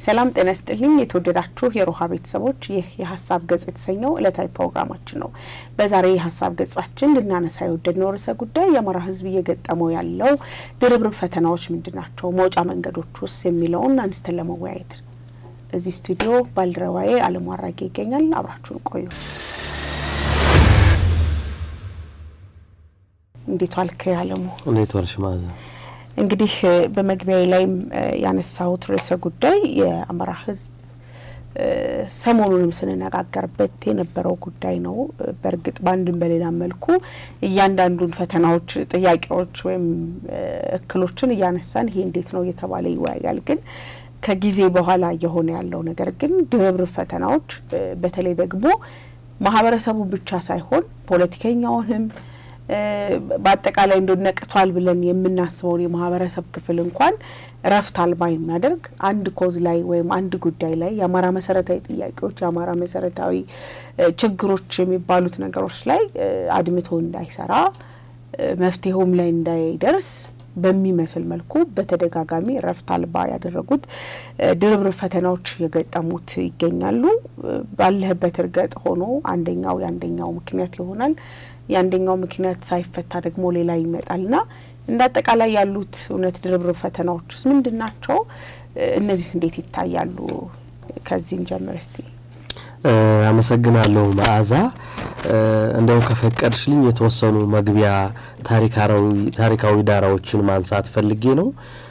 ሰላም ጤና ይስጥልኝ። የተወደዳችሁ የሮሃ ቤተሰቦች፣ ይህ የሀሳብ ገጽ የተሰኘው ዕለታዊ ፕሮግራማችን ነው። በዛሬ የሀሳብ ገጻችን ልናነሳ የወደድነው ርዕሰ ጉዳይ የአማራ ሕዝብ እየገጠመው ያለው ድርብርብ ፈተናዎች ምንድን ናቸው፣ መውጫ መንገዶች ውስጥ የሚለውን አንስተን ለመወያየት እዚህ ስቱዲዮ ባልደረባዬ አለሙ አራጌ ይገኛል። አብራችሁን ቆዩ። እንዴት ዋልክ አለሙ? እንዴት ዋልሽ ማዘ? እንግዲህ በመግቢያ ላይም ያነሳሁት ርዕሰ ጉዳይ የአማራ ህዝብ ሰሞኑንም ስንነጋገርበት የነበረው ጉዳይ ነው። በእርግጥ በአንድም በሌላ መልኩ እያንዳንዱን ፈተናዎች፣ ጥያቄዎች ወይም እክሎችን እያነሳን ይሄ እንዴት ነው እየተባለ ይወያያል። ግን ከጊዜ በኋላ እየሆነ ያለው ነገር ግን ድርብርብ ፈተናዎች በተለይ ደግሞ ማህበረሰቡ ብቻ ሳይሆን ፖለቲከኛውንም በአጠቃላይ እንደ ነቅቷል ብለን የምናስበውን የማህበረሰብ ክፍል እንኳን እረፍት አልባ የሚያደርግ አንድ ኮዝ ላይ ወይም አንድ ጉዳይ ላይ የአማራ መሰረታዊ ጥያቄዎች የአማራ መሰረታዊ ችግሮች የሚባሉት ነገሮች ላይ አድምቶ እንዳይሰራ መፍትሄውም ላይ እንዳይደርስ በሚመስል መልኩ በተደጋጋሚ እረፍት አልባ ያደረጉት ድርብርብ ፈተናዎች የገጠሙት ይገኛሉ። ባለህበት እርገጥ ሆኖ አንደኛው የአንደኛው ምክንያት ይሆናል። የአንደኛው ምክንያት ሳይፈታ ደግሞ ሌላ ይመጣልና እንደ አጠቃላይ ያሉት እውነት ድርብርብ ፈተናዎችስ ምንድን ናቸው? እነዚህስ እንዴት ይታያሉ? ከዚህ እንጀምር እስቲ። አመሰግናለሁ መዓዛ። እንደው ከፈቀድሽልኝ የተወሰኑ መግቢያ ታሪካዊ ዳራዎችን ማንሳት ፈልጌ ነው።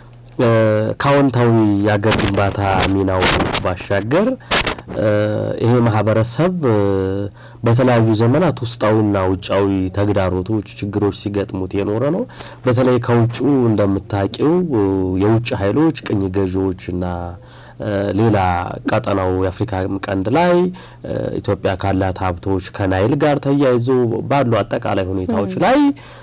ከአዎንታዊ የአገር ግንባታ ሚናው ባሻገር ይሄ ማህበረሰብ በተለያዩ ዘመናት ውስጣዊና ውጫዊ ተግዳሮቶች፣ ችግሮች ሲገጥሙት የኖረ ነው። በተለይ ከውጩ እንደምታውቂው የውጭ ኃይሎች ቅኝ ገዢዎችና ሌላ ቀጠናው የአፍሪካ ቀንድ ላይ ኢትዮጵያ ካላት ሀብቶች ከናይል ጋር ተያይዞ ባሉ አጠቃላይ ሁኔታዎች ላይ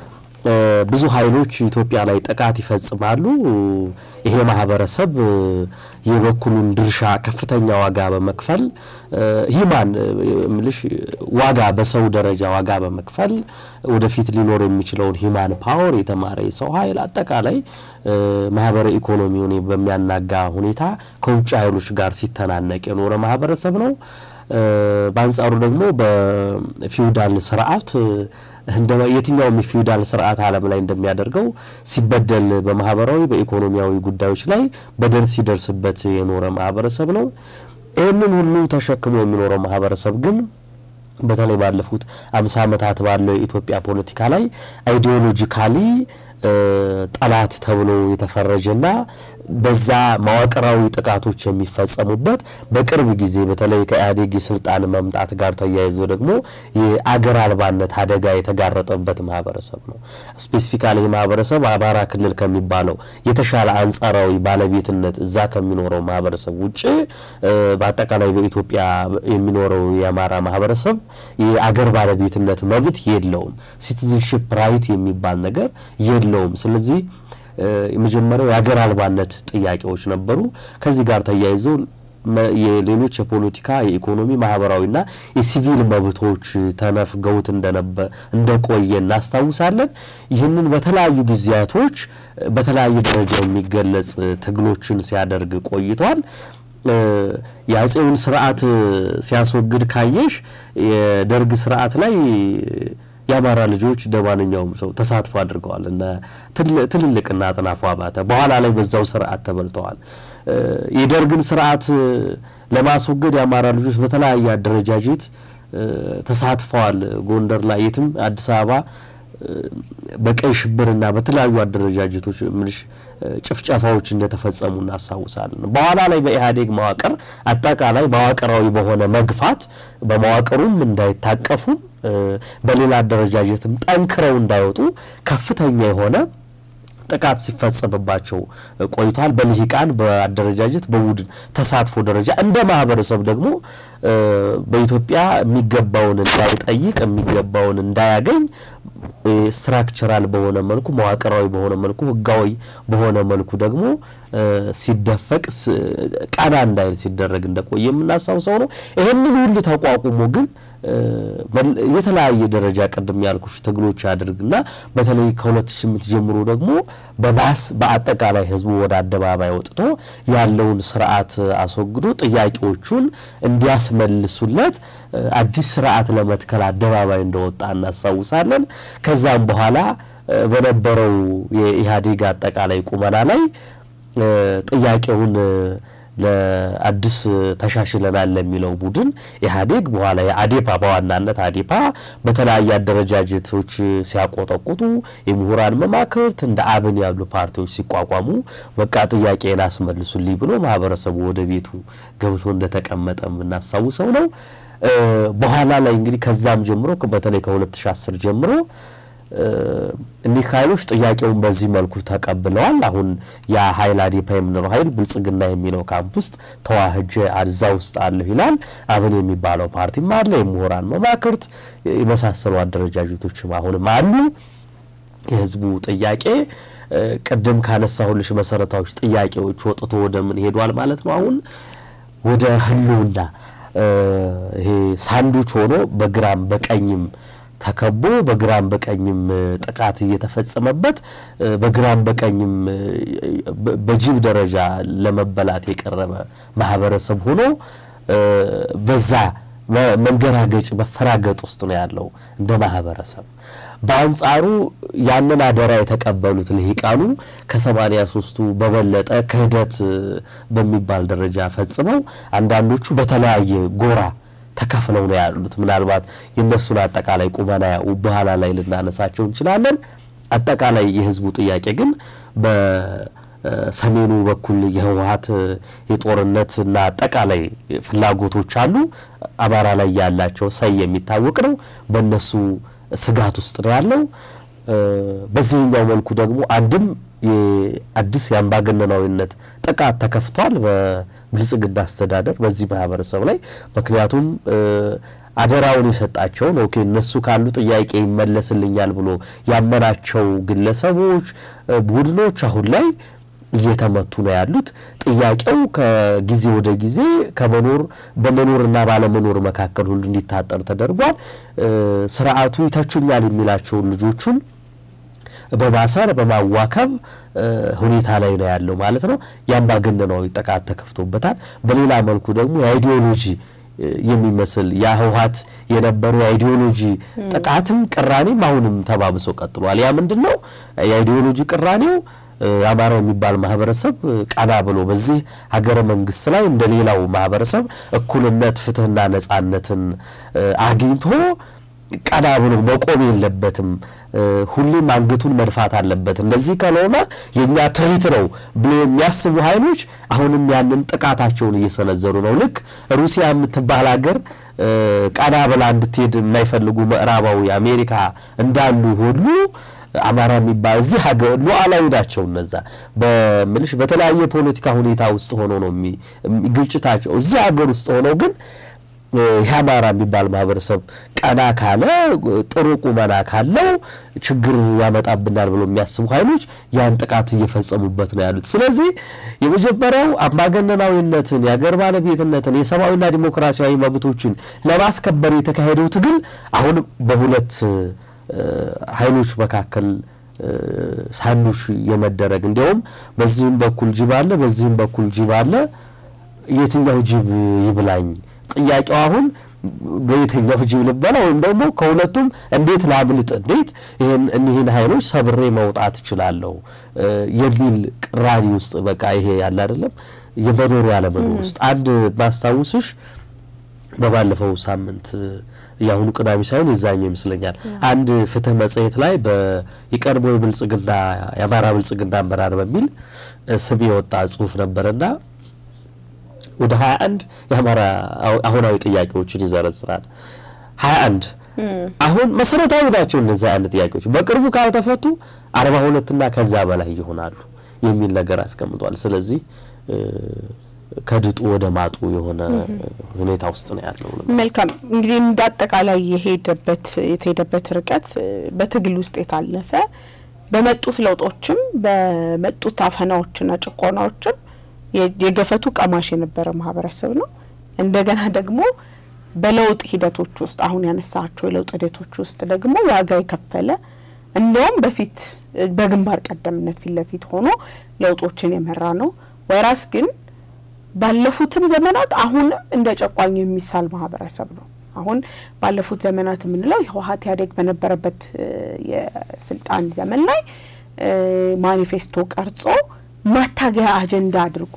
ብዙ ኃይሎች ኢትዮጵያ ላይ ጥቃት ይፈጽማሉ። ይሄ ማህበረሰብ የበኩሉን ድርሻ ከፍተኛ ዋጋ በመክፈል ሂማን ምልሽ ዋጋ በሰው ደረጃ ዋጋ በመክፈል ወደፊት ሊኖር የሚችለውን ሂማን ፓወር የተማረ የሰው ኃይል አጠቃላይ ማህበረ ኢኮኖሚውን በሚያናጋ ሁኔታ ከውጭ ኃይሎች ጋር ሲተናነቅ የኖረ ማህበረሰብ ነው። በአንጻሩ ደግሞ በፊውዳል ስርዓት እንደ የትኛውም የፊውዳል ስርዓት ዓለም ላይ እንደሚያደርገው ሲበደል በማህበራዊ በኢኮኖሚያዊ ጉዳዮች ላይ በደል ሲደርስበት የኖረ ማህበረሰብ ነው። ይህንን ሁሉ ተሸክሞ የሚኖረው ማህበረሰብ ግን በተለይ ባለፉት አምሳ ዓመታት ባለው የኢትዮጵያ ፖለቲካ ላይ አይዲዮሎጂካሊ ጠላት ተብሎ የተፈረጀና በዛ መዋቅራዊ ጥቃቶች የሚፈጸሙበት በቅርብ ጊዜ በተለይ ከኢህአዴግ የስልጣን መምጣት ጋር ተያይዞ ደግሞ የአገር አልባነት አደጋ የተጋረጠበት ማህበረሰብ ነው። ስፔሲፊካሊ ይህ ማህበረሰብ አማራ ክልል ከሚባለው የተሻለ አንጻራዊ ባለቤትነት እዛ ከሚኖረው ማህበረሰብ ውጭ በአጠቃላይ በኢትዮጵያ የሚኖረው የአማራ ማህበረሰብ የአገር ባለቤትነት መብት የለውም። ሲቲዝንሽፕ ራይት የሚባል ነገር የለውም። ስለዚህ የመጀመሪያው የሀገር አልባነት ጥያቄዎች ነበሩ። ከዚህ ጋር ተያይዞ የሌሎች የፖለቲካ የኢኮኖሚ፣ ማህበራዊና የሲቪል መብቶች ተነፍገውት እንደቆየ እናስታውሳለን። ይህንን በተለያዩ ጊዜያቶች በተለያየ ደረጃ የሚገለጽ ትግሎችን ሲያደርግ ቆይቷል። የአጼውን ስርዓት ሲያስወግድ ካየሽ የደርግ ስርዓት ላይ የአማራ ልጆች እንደ ማንኛውም ሰው ተሳትፎ አድርገዋል። እነ ትልልቅና አጥናፉ አባተ በኋላ ላይ በዛው ስርዓት ተበልተዋል። የደርግን ስርዓት ለማስወገድ የአማራ ልጆች በተለያየ አደረጃጀት ተሳትፈዋል። ጎንደር ላይ የትም አዲስ አበባ በቀይ ሽብርና በተለያዩ አደረጃጀቶች ምልሽ ጭፍጨፋዎች እንደተፈጸሙ እናስታውሳለን። በኋላ ላይ በኢህአዴግ መዋቅር አጠቃላይ መዋቅራዊ በሆነ መግፋት በመዋቅሩም እንዳይታቀፉም በሌላ አደረጃጀትም ጠንክረው እንዳይወጡ ከፍተኛ የሆነ ጥቃት ሲፈጸምባቸው ቆይቷል። በልሂቃን በአደረጃጀት በቡድን ተሳትፎ ደረጃ እንደ ማህበረሰብ ደግሞ በኢትዮጵያ የሚገባውን እንዳይጠይቅ የሚገባውን እንዳያገኝ ስትራክቸራል በሆነ መልኩ መዋቅራዊ በሆነ መልኩ ህጋዊ በሆነ መልኩ ደግሞ ሲደፈቅ ቀና እንዳይል ሲደረግ እንደቆየ የምናስታውሰው ነው። ይህንን ሁሉ ተቋቁሞ ግን የተለያየ ደረጃ ቅድም ያልኩሽ ትግሎች ያድርግና በተለይ ከ2008 ጀምሮ ደግሞ በባስ በአጠቃላይ ህዝቡ ወደ አደባባይ ወጥቶ ያለውን ስርዓት አስወግዶ ጥያቄዎቹን እንዲያስመልሱለት አዲስ ስርዓት ለመትከል አደባባይ እንደወጣ እናስታውሳለን። ከዛም በኋላ በነበረው የኢህአዴግ አጠቃላይ ቁመና ላይ ጥያቄውን ለአዲስ ተሻሽለናል ለሚለው ቡድን ኢህአዴግ በኋላ የአዴፓ በዋናነት አዴፓ በተለያየ አደረጃጀቶች ሲያቆጠቁጡ የምሁራን መማክርት እንደ አብን ያሉ ፓርቲዎች ሲቋቋሙ በቃ ጥያቄን አስመልሱልኝ ብሎ ማህበረሰቡ ወደ ቤቱ ገብቶ እንደተቀመጠ የምናስታውሰው ነው። በኋላ ላይ እንግዲህ ከዛም ጀምሮ በተለይ ከ2010 ጀምሮ እኒህ ኃይሎች ጥያቄውን በዚህ መልኩ ተቀብለዋል። አሁን ያ ኃይል አዴፓ የምንለው ኃይል ብልጽግና የሚለው ካምፕ ውስጥ ተዋህጀ አዛ ውስጥ አለሁ ይላል። አብን የሚባለው ፓርቲም አለ። የምሁራን መማክርት የመሳሰሉ አደረጃጀቶችም አሁንም አሉ። የህዝቡ ጥያቄ ቅድም ካነሳሁልሽ መሰረታዊ ጥያቄዎች ወጥቶ ወደ ምን ሄዷል ማለት ነው? አሁን ወደ ህልውና ይሄ ሳንዱች ሆኖ በግራም በቀኝም ተከቦ በግራም በቀኝም ጥቃት እየተፈጸመበት በግራም በቀኝም በጅብ ደረጃ ለመበላት የቀረበ ማህበረሰብ ሆኖ በዛ መንገራገጭ መፈራገጥ ውስጥ ነው ያለው እንደ ማህበረሰብ። በአንጻሩ ያንን አደራ የተቀበሉት ልሂቃኑ ከሰማኒያ ሶስቱ በበለጠ ክህደት በሚባል ደረጃ ፈጽመው አንዳንዶቹ በተለያየ ጎራ ተከፍለው ነው ያሉት። ምናልባት የእነሱን አጠቃላይ ቁመና በኋላ ላይ ልናነሳቸው እንችላለን። አጠቃላይ የህዝቡ ጥያቄ ግን በሰሜኑ በኩል የህወሀት የጦርነትና አጠቃላይ ፍላጎቶች አሉ። አማራ ላይ ያላቸው ሰይ የሚታወቅ ነው። በእነሱ ስጋት ውስጥ ነው ያለው። በዚህኛው መልኩ ደግሞ አንድም የአዲስ የአምባገነናዊነት ጥቃት ተከፍቷል በብልጽግና አስተዳደር በዚህ ማህበረሰብ ላይ ምክንያቱም አደራውን የሰጣቸውን ኦኬ እነሱ ካሉ ጥያቄ ይመለስልኛል ብሎ ያመናቸው ግለሰቦች፣ ቡድኖች አሁን ላይ እየተመቱ ነው ያሉት። ጥያቄው ከጊዜ ወደ ጊዜ ከመኖር በመኖርና ባለመኖር መካከል ሁሉ እንዲታጠር ተደርጓል። ስርዓቱ ይተቹኛል የሚላቸውን ልጆቹን በማሰር በማዋከብ ሁኔታ ላይ ነው ያለው ማለት ነው። የአምባገነናዊ ጥቃት ተከፍቶበታል። በሌላ መልኩ ደግሞ የአይዲዮሎጂ የሚመስል ያ ህወሀት የነበሩ የአይዲዮሎጂ ጥቃትም ቅራኔም አሁንም ተባብሶ ቀጥሏል። ያ ምንድን ነው? የአይዲዮሎጂ ቅራኔው አማራ የሚባል ማህበረሰብ ቀና ብሎ በዚህ ሀገረ መንግስት ላይ እንደ ሌላው ማህበረሰብ እኩልነት፣ ፍትህና ነጻነትን አግኝቶ ቀና ብሎ መቆም የለበትም። ሁሌም አንገቱን መድፋት አለበት። እንደዚህ ካልሆነ የእኛ ትርኢት ነው ብሎ የሚያስቡ ኃይሎች አሁንም ያንን ጥቃታቸውን እየሰነዘሩ ነው። ልክ ሩሲያ የምትባል ሀገር ቀና ብላ እንድትሄድ የማይፈልጉ ምዕራባዊ አሜሪካ እንዳሉ ሁሉ አማራ የሚባል እዚህ ሀገር ሉዓላዊ ናቸው። እነዛ በምልሽ በተለያየ ፖለቲካ ሁኔታ ውስጥ ሆኖ ነው ግጭታቸው እዚህ ሀገር ውስጥ ሆነው ግን የአማራ የሚባል ማህበረሰብ ቀና ካለ ጥሩ ቁመና ካለው ችግር ያመጣብናል ብሎ የሚያስቡ ኃይሎች ያን ጥቃት እየፈጸሙበት ነው ያሉት። ስለዚህ የመጀመሪያው አምባገነናዊነትን፣ የአገር ባለቤትነትን፣ የሰብአዊና ዲሞክራሲያዊ መብቶችን ለማስከበር የተካሄደው ትግል አሁን በሁለት ኃይሎች መካከል ሳንዱሽ የመደረግ እንዲያውም በዚህም በኩል ጅብ አለ፣ በዚህም በኩል ጅብ አለ። የትኛው ጅብ ይብላኝ? ጥያቄው አሁን በየትኛው ጅብ ልበላ ወይም ደግሞ ከሁለቱም እንዴት ላምልጥ፣ እንዴት ይህን እኒህን ኃይሎች ሰብሬ መውጣት እችላለሁ የሚል ቅራኔ ውስጥ በቃ ይሄ ያለ አይደለም የመኖር ያለመኖር ውስጥ አንድ ማስታውስሽ በባለፈው ሳምንት የአሁኑ ቅዳሜ ሳይሆን የዛኛው ይመስለኛል አንድ ፍትህ መጽሔት ላይ የቀድሞ የብልጽግና የአማራ ብልጽግና አመራር በሚል ስም የወጣ ጽሁፍ ነበረና ወደ ሀያ አንድ የአማራ አሁናዊ ጥያቄዎችን ይዘረዝራል። ሀያ አንድ አሁን መሰረታዊ ናቸው እነዚህ አይነት ጥያቄዎች በቅርቡ ካልተፈቱ አርባ ሁለትና ከዛ በላይ ይሆናሉ የሚል ነገር አስቀምጧል። ስለዚህ ከድጡ ወደ ማጡ የሆነ ሁኔታ ውስጥ ነው ያለው። መልካም እንግዲህ እንደ አጠቃላይ የሄደበት የተሄደበት ርቀት በትግል ውስጥ የታለፈ በመጡት ለውጦችም በመጡት አፈናዎችና ጭቆናዎችም የገፈቱ ቀማሽ የነበረ ማህበረሰብ ነው። እንደገና ደግሞ በለውጥ ሂደቶች ውስጥ አሁን ያነሳቸው የለውጥ ሂደቶች ውስጥ ደግሞ ዋጋ የከፈለ እንዲያውም በፊት በግንባር ቀደምነት ፊት ለፊት ሆኖ ለውጦችን የመራ ነው። ወይራስ ግን ባለፉትም ዘመናት አሁንም እንደ ጨቋኝ የሚሳል ማህበረሰብ ነው። አሁን ባለፉት ዘመናት የምንለው ህወሀት ኢህአዴግ በነበረበት የስልጣን ዘመን ላይ ማኒፌስቶ ቀርጾ ማታገያ አጀንዳ አድርጎ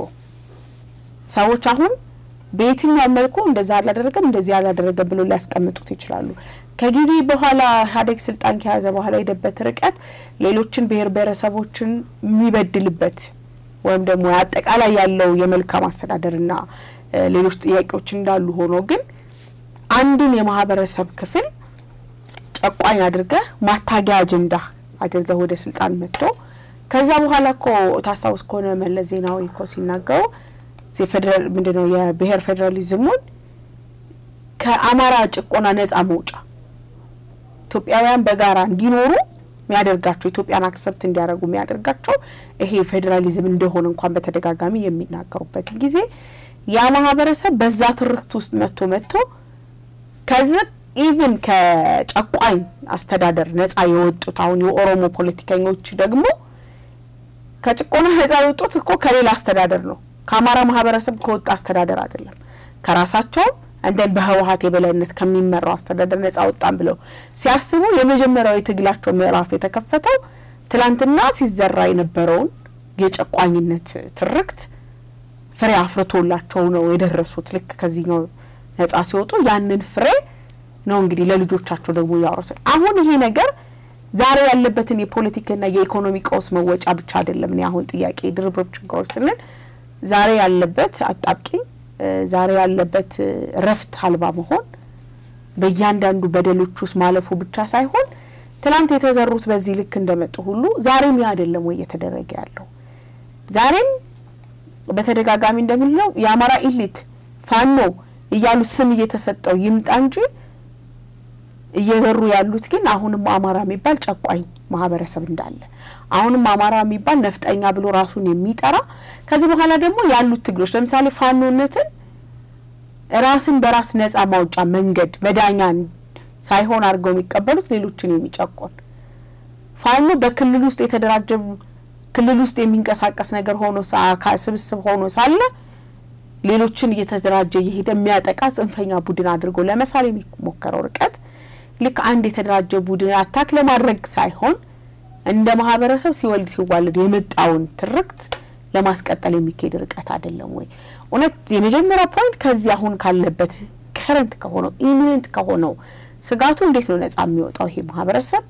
ሰዎች አሁን በየትኛው መልኩ እንደዛ አላደረገም እንደዚህ አላደረገም ብሎ ሊያስቀምጡት ይችላሉ። ከጊዜ በኋላ ኢህአዴግ ስልጣን ከያዘ በኋላ የሄደበት ርቀት ሌሎችን ብሔር ብሔረሰቦችን የሚበድልበት ወይም ደግሞ አጠቃላይ ያለው የመልካም አስተዳደርና ሌሎች ጥያቄዎች እንዳሉ ሆኖ ግን አንድን የማህበረሰብ ክፍል ጨቋኝ አድርገህ ማታጊያ አጀንዳ አድርገህ ወደ ስልጣን መጥቶ ከዛ በኋላ እኮ ታስታውስ ከሆነ መለስ ዜናዊ እኮ ሲናገሩ የፌዴራል ምንድነው የብሔር ፌዴራሊዝሙን ከአማራ ጭቆና ነጻ መውጫ ኢትዮጵያውያን በጋራ እንዲኖሩ የሚያደርጋቸው ኢትዮጵያን አክሰፕት እንዲያደርጉ የሚያደርጋቸው ይሄ ፌዴራሊዝም እንደሆነ እንኳን በተደጋጋሚ የሚናገሩበት ጊዜ ያ ማህበረሰብ በዛ ትርክት ውስጥ መጥቶ መጥቶ ከዚህ ኢቭን ከጨቋኝ አስተዳደር ነጻ የወጡት አሁን የኦሮሞ ፖለቲከኞች ደግሞ ከጭቆና ነጻ የወጡት እኮ ከሌላ አስተዳደር ነው። ከአማራ ማህበረሰብ ከወጣ አስተዳደር አይደለም። ከራሳቸውም እንደን በህወሀት የበላይነት ከሚመራው አስተዳደር ነጻ ወጣን ብለው ሲያስቡ የመጀመሪያው የትግላቸው ምዕራፍ የተከፈተው ትላንትና ሲዘራ የነበረውን የጨቋኝነት ትርክት ፍሬ አፍርቶላቸው ነው የደረሱት። ልክ ከዚህኛው ነጻ ሲወጡ ያንን ፍሬ ነው እንግዲህ ለልጆቻቸው ደግሞ ያወረሳል። አሁን ይሄ ነገር ዛሬ ያለበትን የፖለቲካና የኢኮኖሚ ቀውስ መወጫ ብቻ አይደለም። እኔ አሁን ጥያቄ ድርብርብ ችግሮች ስንል ዛሬ ያለበት አጣብቂኝ፣ ዛሬ ያለበት እረፍት አልባ መሆን በእያንዳንዱ በደሎች ውስጥ ማለፉ ብቻ ሳይሆን ትናንት የተዘሩት በዚህ ልክ እንደመጡ ሁሉ ዛሬም ያ አይደለም ወይ እየተደረገ ያለው? ዛሬም በተደጋጋሚ እንደምንለው የአማራ ኢሊት ፋኖ እያሉ ስም እየተሰጠው ይምጣ እንጂ እየዘሩ ያሉት ግን አሁንም አማራ የሚባል ጨቋኝ ማህበረሰብ እንዳለ አሁንም አማራ የሚባል ነፍጠኛ ብሎ ራሱን የሚጠራ ከዚህ በኋላ ደግሞ ያሉት ትግሎች ለምሳሌ ፋኖነትን ራስን በራስ ነጻ ማውጫ መንገድ መዳኛን ሳይሆን አድርገው የሚቀበሉት ሌሎችን የሚጨቆን ፋኖ በክልል ውስጥ የተደራጀ ክልል ውስጥ የሚንቀሳቀስ ነገር ሆኖ ስብስብ ሆኖ ሳለ ሌሎችን እየተደራጀ እየሄደ የሚያጠቃ ጽንፈኛ ቡድን አድርጎ ለመሳል የሚሞከረው ርቀት ልክ አንድ የተደራጀ ቡድን አታክ ለማድረግ ሳይሆን እንደ ማህበረሰብ ሲወልድ ሲዋልድ የመጣውን ትርክት ለማስቀጠል የሚካሄድ ርቀት አይደለም ወይ? እውነት የመጀመሪያው ፖይንት ከዚህ አሁን ካለበት ከረንት ከሆነው ኢሚነንት ከሆነው ስጋቱ እንዴት ነው ነጻ የሚወጣው ይሄ ማህበረሰብ?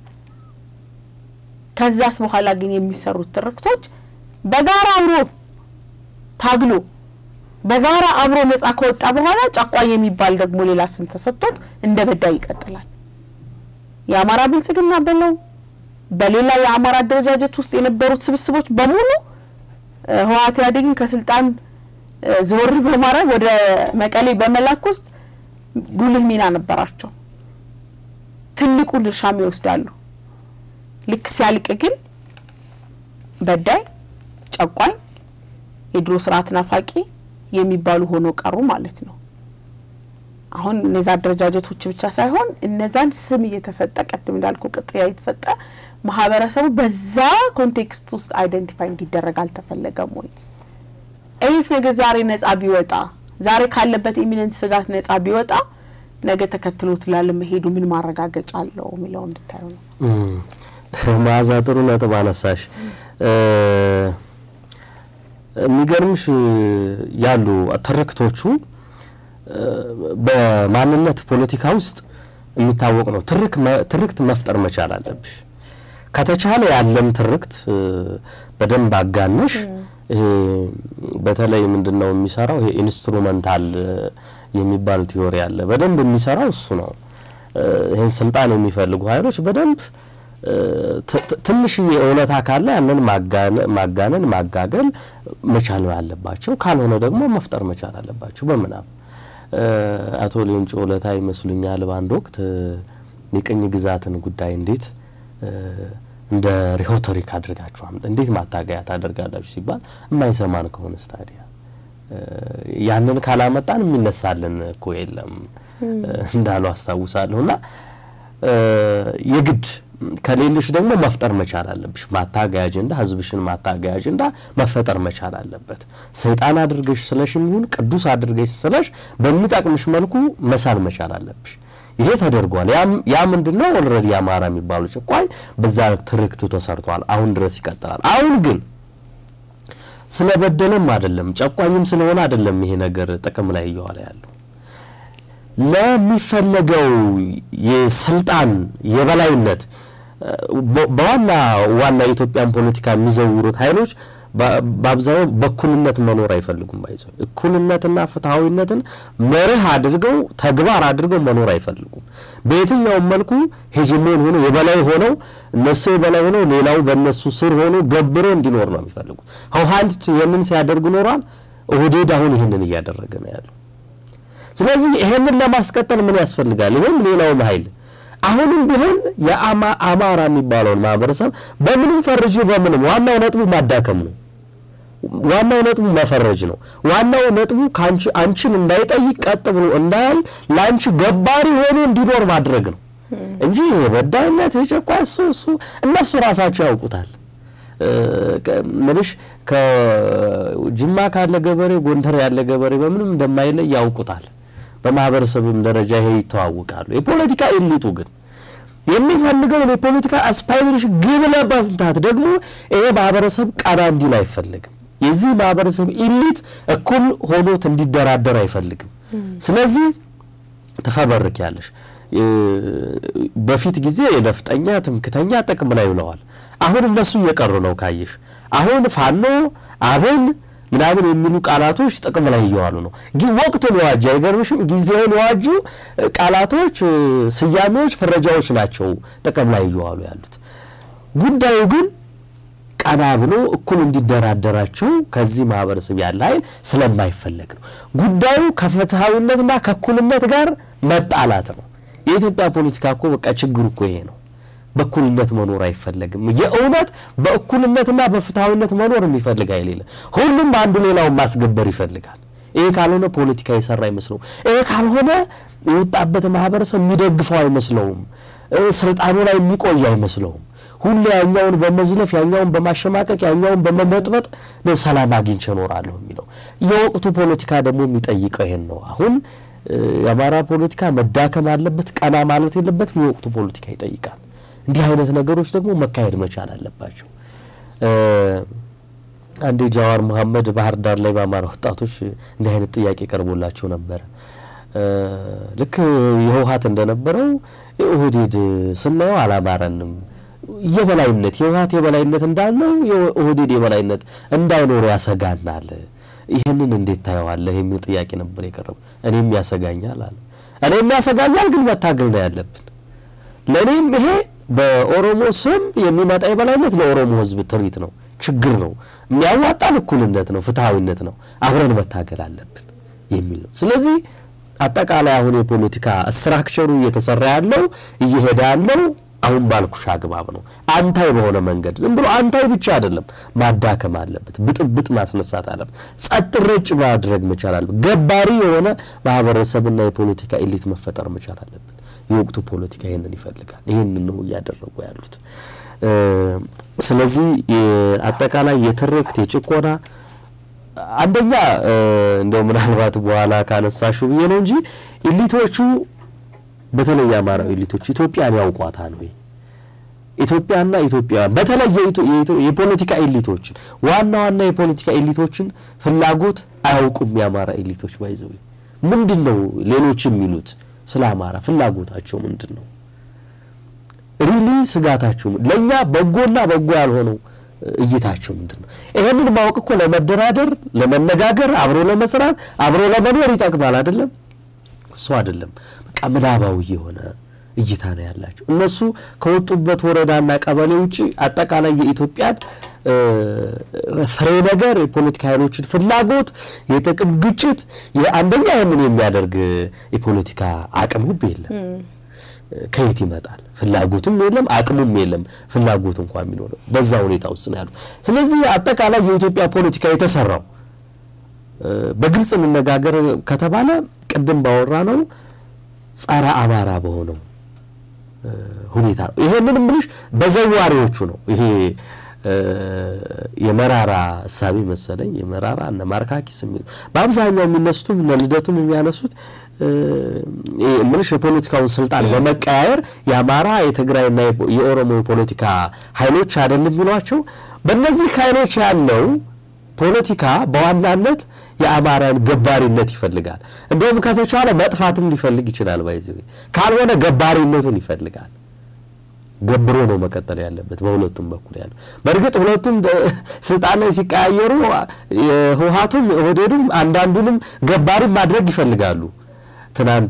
ከዛስ በኋላ ግን የሚሰሩት ትርክቶች በጋራ አብሮ ታግሎ በጋራ አብሮ ነጻ ከወጣ በኋላ ጨቋኝ የሚባል ደግሞ ሌላ ስም ተሰጥቶት እንደ በዳይ ይቀጥላል። የአማራ ብልጽግና በለው በሌላ የአማራ አደረጃጀት ውስጥ የነበሩት ስብስቦች በሙሉ ህወሓት ኢህአዴግን ከስልጣን ዞር በማድረግ ወደ መቀሌ በመላክ ውስጥ ጉልህ ሚና ነበራቸው። ትልቁን ድርሻም ይወስዳሉ። ልክ ሲያልቅ ግን በዳይ፣ ጨቋኝ፣ የድሮ ስርዓት ናፋቂ የሚባሉ ሆኖ ቀሩ ማለት ነው። አሁን እነዛ አደረጃጀቶች ብቻ ሳይሆን እነዛን ስም እየተሰጠ ቅድም እንዳልኩ ቅጥያ የተሰጠ ማህበረሰቡ በዛ ኮንቴክስት ውስጥ አይደንቲፋይ እንዲደረግ አልተፈለገም ወይ? ይህስ ነገር ዛሬ ነጻ ቢወጣ ዛሬ ካለበት ኢሚነንት ስጋት ነጻ ቢወጣ ነገ ተከትሎት ላለመሄዱ ምን ማረጋገጫ አለው የሚለው እንድታዩ ነው። መዓዛ ጥሩ ነጥብ አነሳሽ። የሚገርምሽ ያሉ ትርክቶቹ በማንነት ፖለቲካ ውስጥ የሚታወቅ ነው። ትርክት መፍጠር መቻል አለብሽ። ከተቻለ ያለን ትርክት በደንብ አጋነሽ ይሄ በተለይ ምንድን ነው የሚሰራው? ይሄ ኢንስትሩመንታል የሚባል ቲዮሪ አለ። በደንብ የሚሰራው እሱ ነው። ይህን ስልጣን የሚፈልጉ ኃይሎች በደንብ ትንሽዬ እውነታ ካለ ያንን ማጋነን ማጋገል መቻል አለባቸው። ካልሆነ ደግሞ መፍጠር መቻል አለባቸው በምናብ አቶ ሌንጮ ለታ ይመስሉኛል በአንድ ወቅት የቅኝ ግዛትን ጉዳይ እንዴት እንደ ሪሆቶሪክ አድርጋችሁ አምጥ እንዴት ማታገያ ታደርጋላችሁ ሲባል የማይሰማን ከሆነ ስታዲያ ያንን ካላመጣን የሚነሳልን እኮ የለም እንዳሉ አስታውሳለሁ። እና የግድ ከሌሎች ደግሞ መፍጠር መቻል አለብሽ። ማታገያ አጀንዳ፣ ህዝብሽን ማታገያ አጀንዳ መፈጠር መቻል አለበት። ሰይጣን አድርገሽ ስለሽ የሚሆን ቅዱስ አድርገሽ ስለሽ በሚጠቅምሽ መልኩ መሳል መቻል አለብሽ። ይሄ ተደርጓል። ያ ምንድን ነው? ኦልሬዲ አማራ የሚባሉ ጭቋይ በዛ ትርክቱ ተሰርቷል። አሁን ድረስ ይቀጥላል። አሁን ግን ስለበደለም አይደለም ጨቋኝም ስለሆነ አይደለም ይሄ ነገር ጥቅም ላይ እየዋለ ያለው ለሚፈለገው የስልጣን የበላይነት በዋና ዋና የኢትዮጵያን ፖለቲካ የሚዘውሩት ኃይሎች በአብዛኛው በእኩልነት መኖር አይፈልጉም። ባይዘው እኩልነትና ፍትሐዊነትን መርህ አድርገው ተግባር አድርገው መኖር አይፈልጉም። በየትኛውም መልኩ ሄጅሞን ሆኖ የበላይ ሆነው እነሱ የበላይ ሆነው ሌላው በእነሱ ስር ሆኖ ገብሮ እንዲኖር ነው የሚፈልጉት። ህወሓት ይህንን ሲያደርጉ ኖሯል። ኦህዴድ አሁን ይህንን እያደረገ ነው ያለው። ስለዚህ ይሄንን ለማስቀጠል ምን ያስፈልጋል? ይህም ሌላውም ኃይል አሁንም ቢሆን የአማራ የሚባለውን ማህበረሰብ በምንም ፈርጅ በምንም ዋናው ነጥቡ ማዳከም ነው። ዋናው ነጥቡ መፈረጅ ነው። ዋናው ነጥቡ ከአንቺ አንቺን እንዳይጠይቅ ቀጥ ብሎ እንዳያይ ለአንቺ ገባሪ ሆኖ እንዲኖር ማድረግ ነው እንጂ የበዳይነት የጨቋይ እሱ እሱ እነሱ ራሳቸው ያውቁታል። ምንሽ ከጅማ ካለ ገበሬ ጎንደር ያለ ገበሬ በምንም እንደማይለይ ያውቁታል። በማህበረሰብም ደረጃ ይሄ ይተዋወቃሉ። የፖለቲካ ኤሊቱ ግን የሚፈልገውን የፖለቲካ አስፓይሬሽን ግብ ለመምታት ደግሞ ይሄ ማህበረሰብ ቀና እንዲል አይፈልግም። የዚህ ማህበረሰብ ኢሊት እኩል ሆኖት እንዲደራደር አይፈልግም። ስለዚህ ትፈበርኪያለሽ። በፊት ጊዜ የነፍጠኛ ትምክተኛ ጥቅም ላይ ውለዋል። አሁን እነሱ እየቀሩ ነው ካየሽ። አሁን ፋኖ አብን ምናምን የሚሉ ቃላቶች ጥቅም ላይ እየዋሉ ነው። ግን ወቅቱን የዋጁ አይገርምሽም? ጊዜውን የዋጁ ቃላቶች፣ ስያሜዎች፣ ፍረጃዎች ናቸው ጥቅም ላይ እየዋሉ ያሉት። ጉዳዩ ግን ቀና ብሎ እኩል እንዲደራደራቸው ከዚህ ማህበረሰብ ያለ ኃይል ስለማይፈለግ ነው። ጉዳዩ ከፍትሐዊነትና ከእኩልነት ጋር መጣላት ነው። የኢትዮጵያ ፖለቲካ እኮ በቃ ችግሩ እኮ ይሄ ነው። በእኩልነት መኖር አይፈለግም። የእውነት በእኩልነትና በፍትሐዊነት መኖር የሚፈልግ ኃይል የለም። ሁሉም አንዱ ሌላውን ማስገበር ይፈልጋል። ይሄ ካልሆነ ፖለቲካ የሰራ አይመስለውም። ይሄ ካልሆነ የወጣበት ማህበረሰብ የሚደግፈው አይመስለውም። ስልጣኑ ላይ የሚቆይ አይመስለውም። ሁሉ ያኛውን በመዝለፍ ያኛውን በማሸማቀቅ ያኛውን በመመጥበጥ ነው ሰላም አግኝቼ እኖራለሁ የሚለው። የወቅቱ ፖለቲካ ደግሞ የሚጠይቀው ይሄን ነው። አሁን የአማራ ፖለቲካ መዳከም አለበት፣ ቀና ማለት የለበትም። የወቅቱ ፖለቲካ ይጠይቃል። እንዲህ አይነት ነገሮች ደግሞ መካሄድ መቻል አለባቸው። አንዴ ጃዋር መሐመድ ባህር ዳር ላይ በአማራ ወጣቶች እንዲህ አይነት ጥያቄ ቀርቦላቸው ነበረ። ልክ የህወሀት እንደነበረው የኦህዴድ ስናየው አላማረንም የበላይነት የህወሀት የበላይነት እንዳልነው የኦህዴድ የበላይነት እንዳይኖሩ ያሰጋናል። ይህንን እንዴት ታየዋለህ? የሚል ጥያቄ ነበር የቀረቡ። እኔም ያሰጋኛል አለ። እኔም ያሰጋኛል፣ ግን መታገል ነው ያለብን። ለእኔም ይሄ በኦሮሞ ስም የሚመጣ የበላይነት ለኦሮሞ ህዝብ ትርኢት ነው፣ ችግር ነው። የሚያዋጣን እኩልነት ነው፣ ፍትሐዊነት ነው። አብረን መታገል አለብን የሚል ነው። ስለዚህ አጠቃላይ አሁን የፖለቲካ ስትራክቸሩ እየተሰራ ያለው እየሄደ ያለው አሁን ባልኩሽ አግባብ ነው። አንታይ በሆነ መንገድ ዝም ብሎ አንታይ ብቻ አይደለም፣ ማዳከም አለበት፣ ብጥብጥ ማስነሳት አለበት፣ ጸጥ ረጭ ማድረግ መቻል አለበት። ገባሪ የሆነ ማህበረሰብና የፖለቲካ ኤሊት መፈጠር መቻል አለበት። የወቅቱ ፖለቲካ ይህንን ይፈልጋል። ይህንን ነው እያደረጉ ያሉት። ስለዚህ አጠቃላይ የትርክት የጭቆና አንደኛ እንደው ምናልባት በኋላ ካነሳሹ ብዬ ነው እንጂ ኤሊቶቹ በተለይ የአማራዊ ኤሊቶች ኢትዮጵያን ያውቋታል ወይ? ኢትዮጵያና ኢትዮጵያውያን በተለይ የፖለቲካ ኤሊቶችን ዋና ዋና የፖለቲካ ኤሊቶችን ፍላጎት አያውቁም። የአማራ ኤሊቶች ባይዘው ምንድን ነው ሌሎች የሚሉት ስለ አማራ ፍላጎታቸው ምንድን ነው? ሪሊ ስጋታቸው ለእኛ በጎና በጎ ያልሆነው እይታቸው ምንድን ነው? ይሄንን ማወቅ እኮ ለመደራደር፣ ለመነጋገር፣ አብሮ ለመስራት፣ አብሮ ለመኖር ይጠቅማል። አይደለም? እሱ አይደለም። በቃ ምናባዊ የሆነ እይታ ነው ያላቸው። እነሱ ከወጡበት ወረዳና ቀበሌ ውጭ አጠቃላይ የኢትዮጵያን ፍሬ ነገር የፖለቲካ ኃይሎችን ፍላጎት፣ የጥቅም ግጭት አንደኛ ይህንን የሚያደርግ የፖለቲካ አቅም ሁብ የለም። ከየት ይመጣል? ፍላጎትም የለም፣ አቅሙም የለም። ፍላጎት እንኳን የሚኖረው በዛ ሁኔታ ውስጥ ነው ያሉት። ስለዚህ አጠቃላይ የኢትዮጵያ ፖለቲካ የተሰራው በግልጽ እንነጋገር ከተባለ ቅድም ባወራ ነው ጸረ አማራ በሆነው ሁኔታ ነው። ይሄንን ምልሽ በዘዋሪዎቹ ነው። ይሄ የመራራ እሳቤ መሰለኝ የመራራ እነ ማርካኪስ የሚል በአብዛኛው የሚነሱትም እነ ልደቱም የሚያነሱት ምልሽ የፖለቲካውን ስልጣን በመቀያየር የአማራ የትግራይና የኦሮሞ የፖለቲካ ኃይሎች አይደለም የሚሏቸው በእነዚህ ኃይሎች ያለው ፖለቲካ በዋናነት የአማራን ገባሪነት ይፈልጋል። እንዲሁም ከተቻለ መጥፋትም ሊፈልግ ይችላል። ባይዘ ካልሆነ ገባሪነቱን ይፈልጋል። ገብሮ ነው መቀጠል ያለበት በሁለቱም በኩል ያለው። በእርግጥ ሁለቱም ስልጣን ላይ ሲቀያየሩ ህወሓቱም ኦህዴዱም አንዳንዱንም ገባሪም ማድረግ ይፈልጋሉ። ትናንት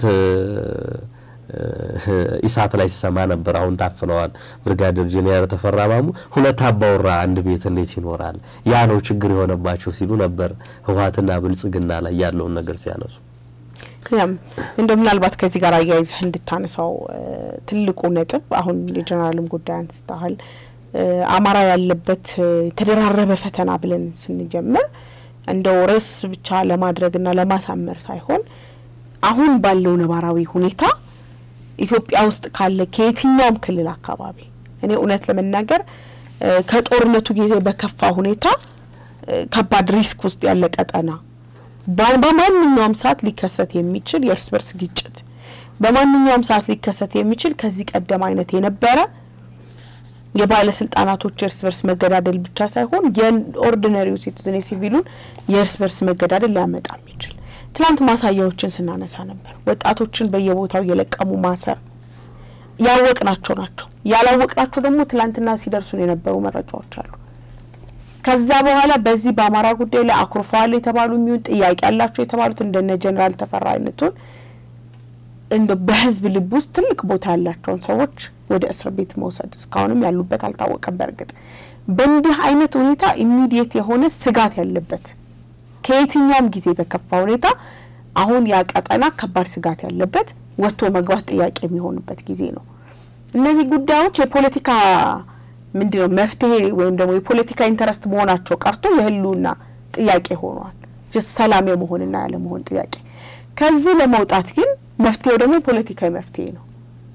ኢሳት ላይ ሲሰማ ነበር። አሁን ታፍነዋል። ብርጋዴር ጄኔራል ተፈራ ማሙ ሁለት አባወራ አንድ ቤት እንዴት ይኖራል? ያ ነው ችግር የሆነባቸው ሲሉ ነበር ህወሓትና ብልጽግና ላይ ያለውን ነገር ሲያነሱ ያም እንደ ምናልባት ከዚህ ጋር አያይዘህ እንድታነሳው ትልቁ ነጥብ አሁን የጀነራልም ጉዳይ አንስተሃል። አማራ ያለበት የተደራረበ ፈተና ብለን ስንጀምር እንደው ርዕስ ብቻ ለማድረግና ለማሳመር ሳይሆን አሁን ባለው ነባራዊ ሁኔታ ኢትዮጵያ ውስጥ ካለ ከየትኛውም ክልል አካባቢ እኔ እውነት ለመናገር ከጦርነቱ ጊዜ በከፋ ሁኔታ ከባድ ሪስክ ውስጥ ያለ ቀጠና በማንኛውም ሰዓት ሊከሰት የሚችል የእርስ በርስ ግጭት በማንኛውም ሰዓት ሊከሰት የሚችል ከዚህ ቀደም አይነት የነበረ የባለስልጣናቶች የእርስ በርስ መገዳደል ብቻ ሳይሆን የኦርዲነሪው ሲቲዝን የሲቪሉን የእርስ በርስ መገዳደል ሊያመጣ የሚችል ትላንት ማሳያዎችን ስናነሳ ነበር። ወጣቶችን በየቦታው የለቀሙ ማሰር ያወቅናቸው ናቸው። ያላወቅናቸው ደግሞ ትላንትና ሲደርሱን የነበሩ መረጃዎች አሉ። ከዛ በኋላ በዚህ በአማራ ጉዳይ ላይ አኩርፈዋል የተባሉ የሚሆን ጥያቄ ያላቸው የተባሉት እንደነ ጀኔራል ተፈራ አይነቱን እንደ በህዝብ ልብ ውስጥ ትልቅ ቦታ ያላቸውን ሰዎች ወደ እስር ቤት መውሰድ እስካሁንም ያሉበት አልታወቀም። በእርግጥ በእንዲህ አይነት ሁኔታ ኢሚዲየት የሆነ ስጋት ያለበት ከየትኛውም ጊዜ በከፋ ሁኔታ አሁን ያ ቀጠና ከባድ ስጋት ያለበት ወጥቶ መግባት ጥያቄ የሚሆንበት ጊዜ ነው። እነዚህ ጉዳዮች የፖለቲካ ምንድን ነው መፍትሄ ወይም ደግሞ የፖለቲካ ኢንተረስት መሆናቸው ቀርቶ የህልውና ጥያቄ ሆኗል። ሰላም የመሆንና ያለመሆን ጥያቄ። ከዚህ ለመውጣት ግን መፍትሄው ደግሞ ፖለቲካዊ መፍትሄ ነው።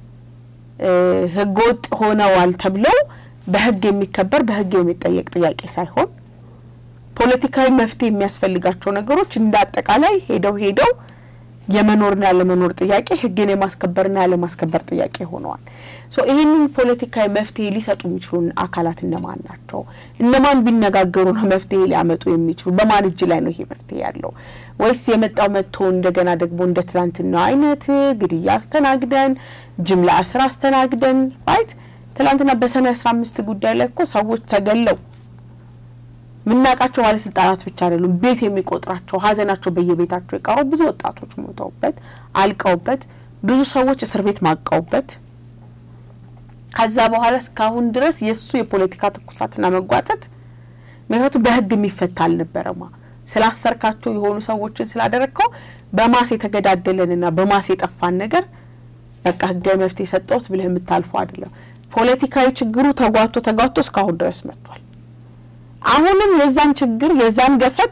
ህገወጥ ሆነዋል ተብለው በህግ የሚከበር በህግ የሚጠየቅ ጥያቄ ሳይሆን ፖለቲካዊ መፍትሄ የሚያስፈልጋቸው ነገሮች እንደ አጠቃላይ ሄደው ሄደው የመኖርና ያለመኖር ጥያቄ ህግን የማስከበርና ያለማስከበር ጥያቄ ሆነዋል። ሶ ይህንን ፖለቲካዊ መፍትሄ ሊሰጡ የሚችሉ አካላት እነማን ናቸው? እነማን ቢነጋገሩ ነው መፍትሄ ሊያመጡ የሚችሉ? በማን እጅ ላይ ነው ይሄ መፍትሄ ያለው? ወይስ የመጣው መጥቶ እንደገና ደግሞ እንደ ትላንትናው አይነት ግድያ አስተናግደን ጅምላ እስር አስተናግደን ራይት ትላንትና በሰኔ አስራ አምስት ጉዳይ ላይ እኮ ሰዎች ተገለው የምናውቃቸው ባለስልጣናት ብቻ አይደሉም። ቤት የሚቆጥራቸው ሀዘናቸው በየቤታቸው የቀሩ ብዙ ወጣቶች ሞተውበት አልቀውበት ብዙ ሰዎች እስር ቤት ማቀውበት ከዛ በኋላ እስካሁን ድረስ የእሱ የፖለቲካ ትኩሳትና መጓተት ምክንያቱም በህግ የሚፈታ አልነበረማ። ስላሰርካቸው የሆኑ ሰዎችን ስላደረግከው በማስ የተገዳደለንና በማስ የጠፋን ነገር በቃ ህጋዊ መፍትሄ የሰጠሁት ብለህ የምታልፈው አይደለም። ፖለቲካዊ ችግሩ ተጓቶ ተጓቶ እስካሁን ድረስ መጥቷል። አሁንም የዛን ችግር የዛን ገፈት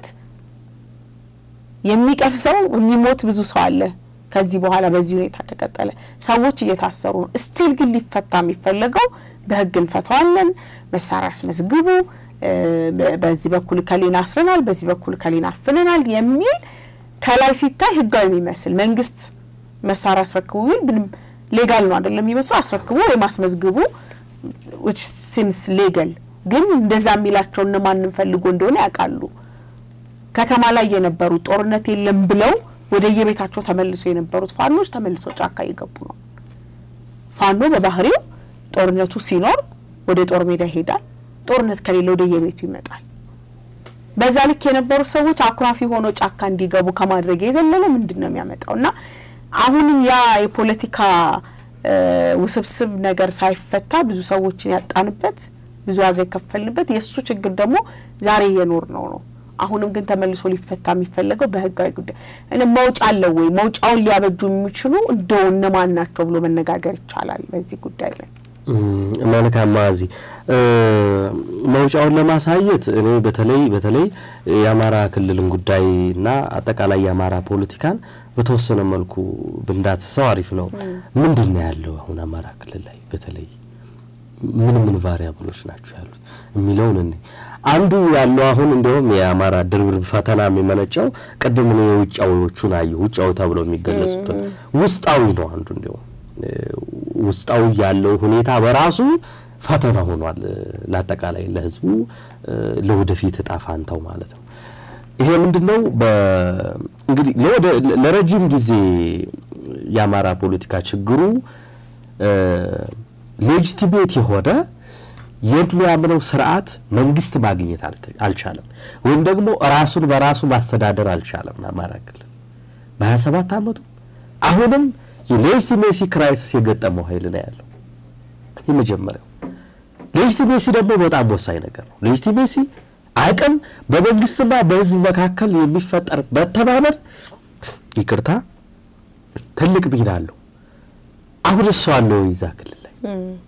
የሚቀምሰው የሚሞት ብዙ ሰው አለ። ከዚህ በኋላ በዚህ ሁኔታ ከቀጠለ ሰዎች እየታሰሩ ነው። ስቲል ግን ሊፈታ የሚፈለገው በህግ እንፈተዋለን፣ መሳሪያ አስመዝግቡ፣ በዚህ በኩል ከሌን አስረናል፣ በዚህ በኩል ከሌን አፍነናል የሚል ከላይ ሲታይ ህጋዊ የሚመስል መንግስት መሳሪያ አስረክቡ ቢል ምንም ሌጋል ነው አይደለም የሚመስለው። አስረክቡ ወይም አስመዝግቡ ዊች ሲምስ ሌጋል ግን እንደዛ የሚላቸው እነማንን ፈልጎ እንደሆነ ያውቃሉ። ከተማ ላይ የነበሩ ጦርነት የለም ብለው ወደ የቤታቸው ተመልሰው የነበሩት ፋኖች ተመልሰው ጫካ እየገቡ ነው። ፋኖ በባህሪው ጦርነቱ ሲኖር ወደ ጦር ሜዳ ይሄዳል፣ ጦርነት ከሌለ ወደ የቤቱ ይመጣል። በዛ ልክ የነበሩ ሰዎች አኩራፊ ሆኖ ጫካ እንዲገቡ ከማድረግ የዘለለ ምንድን ነው የሚያመጣው? እና አሁንም ያ የፖለቲካ ውስብስብ ነገር ሳይፈታ ብዙ ሰዎችን ያጣንበት ብዙ ዋጋ የከፈልንበት የእሱ ችግር ደግሞ ዛሬ እየኖር ነው ነው። አሁንም ግን ተመልሶ ሊፈታ የሚፈለገው በህጋዊ ጉዳይ እኔ መውጫ አለው ወይ? መውጫውን ሊያበጁ የሚችሉ እንደው እነማን ናቸው ብሎ መነጋገር ይቻላል በዚህ ጉዳይ ላይ። መልካም ማዚ መውጫውን ለማሳየት እኔ በተለይ በተለይ የአማራ ክልልን ጉዳይና አጠቃላይ የአማራ ፖለቲካን በተወሰነ መልኩ ብንዳስሰው አሪፍ ነው። ምንድን ነው ያለው አሁን አማራ ክልል ላይ በተለይ ምን ምን ቫሪያብሎች ናቸው ያሉት የሚለውን እኔ አንዱ ያለው አሁን እንዲሁም የአማራ ድርብርብ ፈተና የሚመነጨው ቅድም ነው የውጫዊዎቹን አየሁ። ውጫዊ ተብለው የሚገለጹትን ውስጣዊ ነው አንዱ እንዲሁም ውስጣዊ ያለው ሁኔታ በራሱ ፈተና ሆኗል ለአጠቃላይ ለሕዝቡ ለወደፊት እጣ ፋንታው ማለት ነው። ይሄ ምንድን ነው? እንግዲህ ለረጅም ጊዜ የአማራ ፖለቲካ ችግሩ ሌጂቲሜት የሆነ የሚያምነው ስርዓት መንግስት ማግኘት አልቻለም፣ ወይም ደግሞ ራሱን በራሱ ማስተዳደር አልቻለም። አማራ ክልል በሀያ ሰባት አመቱ አሁንም የሌጂቲሜሲ ክራይሲስ የገጠመው ኃይል ነው ያለው። የመጀመሪያው ሌጂቲሜሲ ደግሞ በጣም ወሳኝ ነገር ነው። ሌጂቲሜሲ አቅም በመንግስትና በህዝብ መካከል የሚፈጠር መተማመን፣ ይቅርታ ትልቅ ሚና አለው። አሁን እሱ አለው ይዛ ክልል ላይ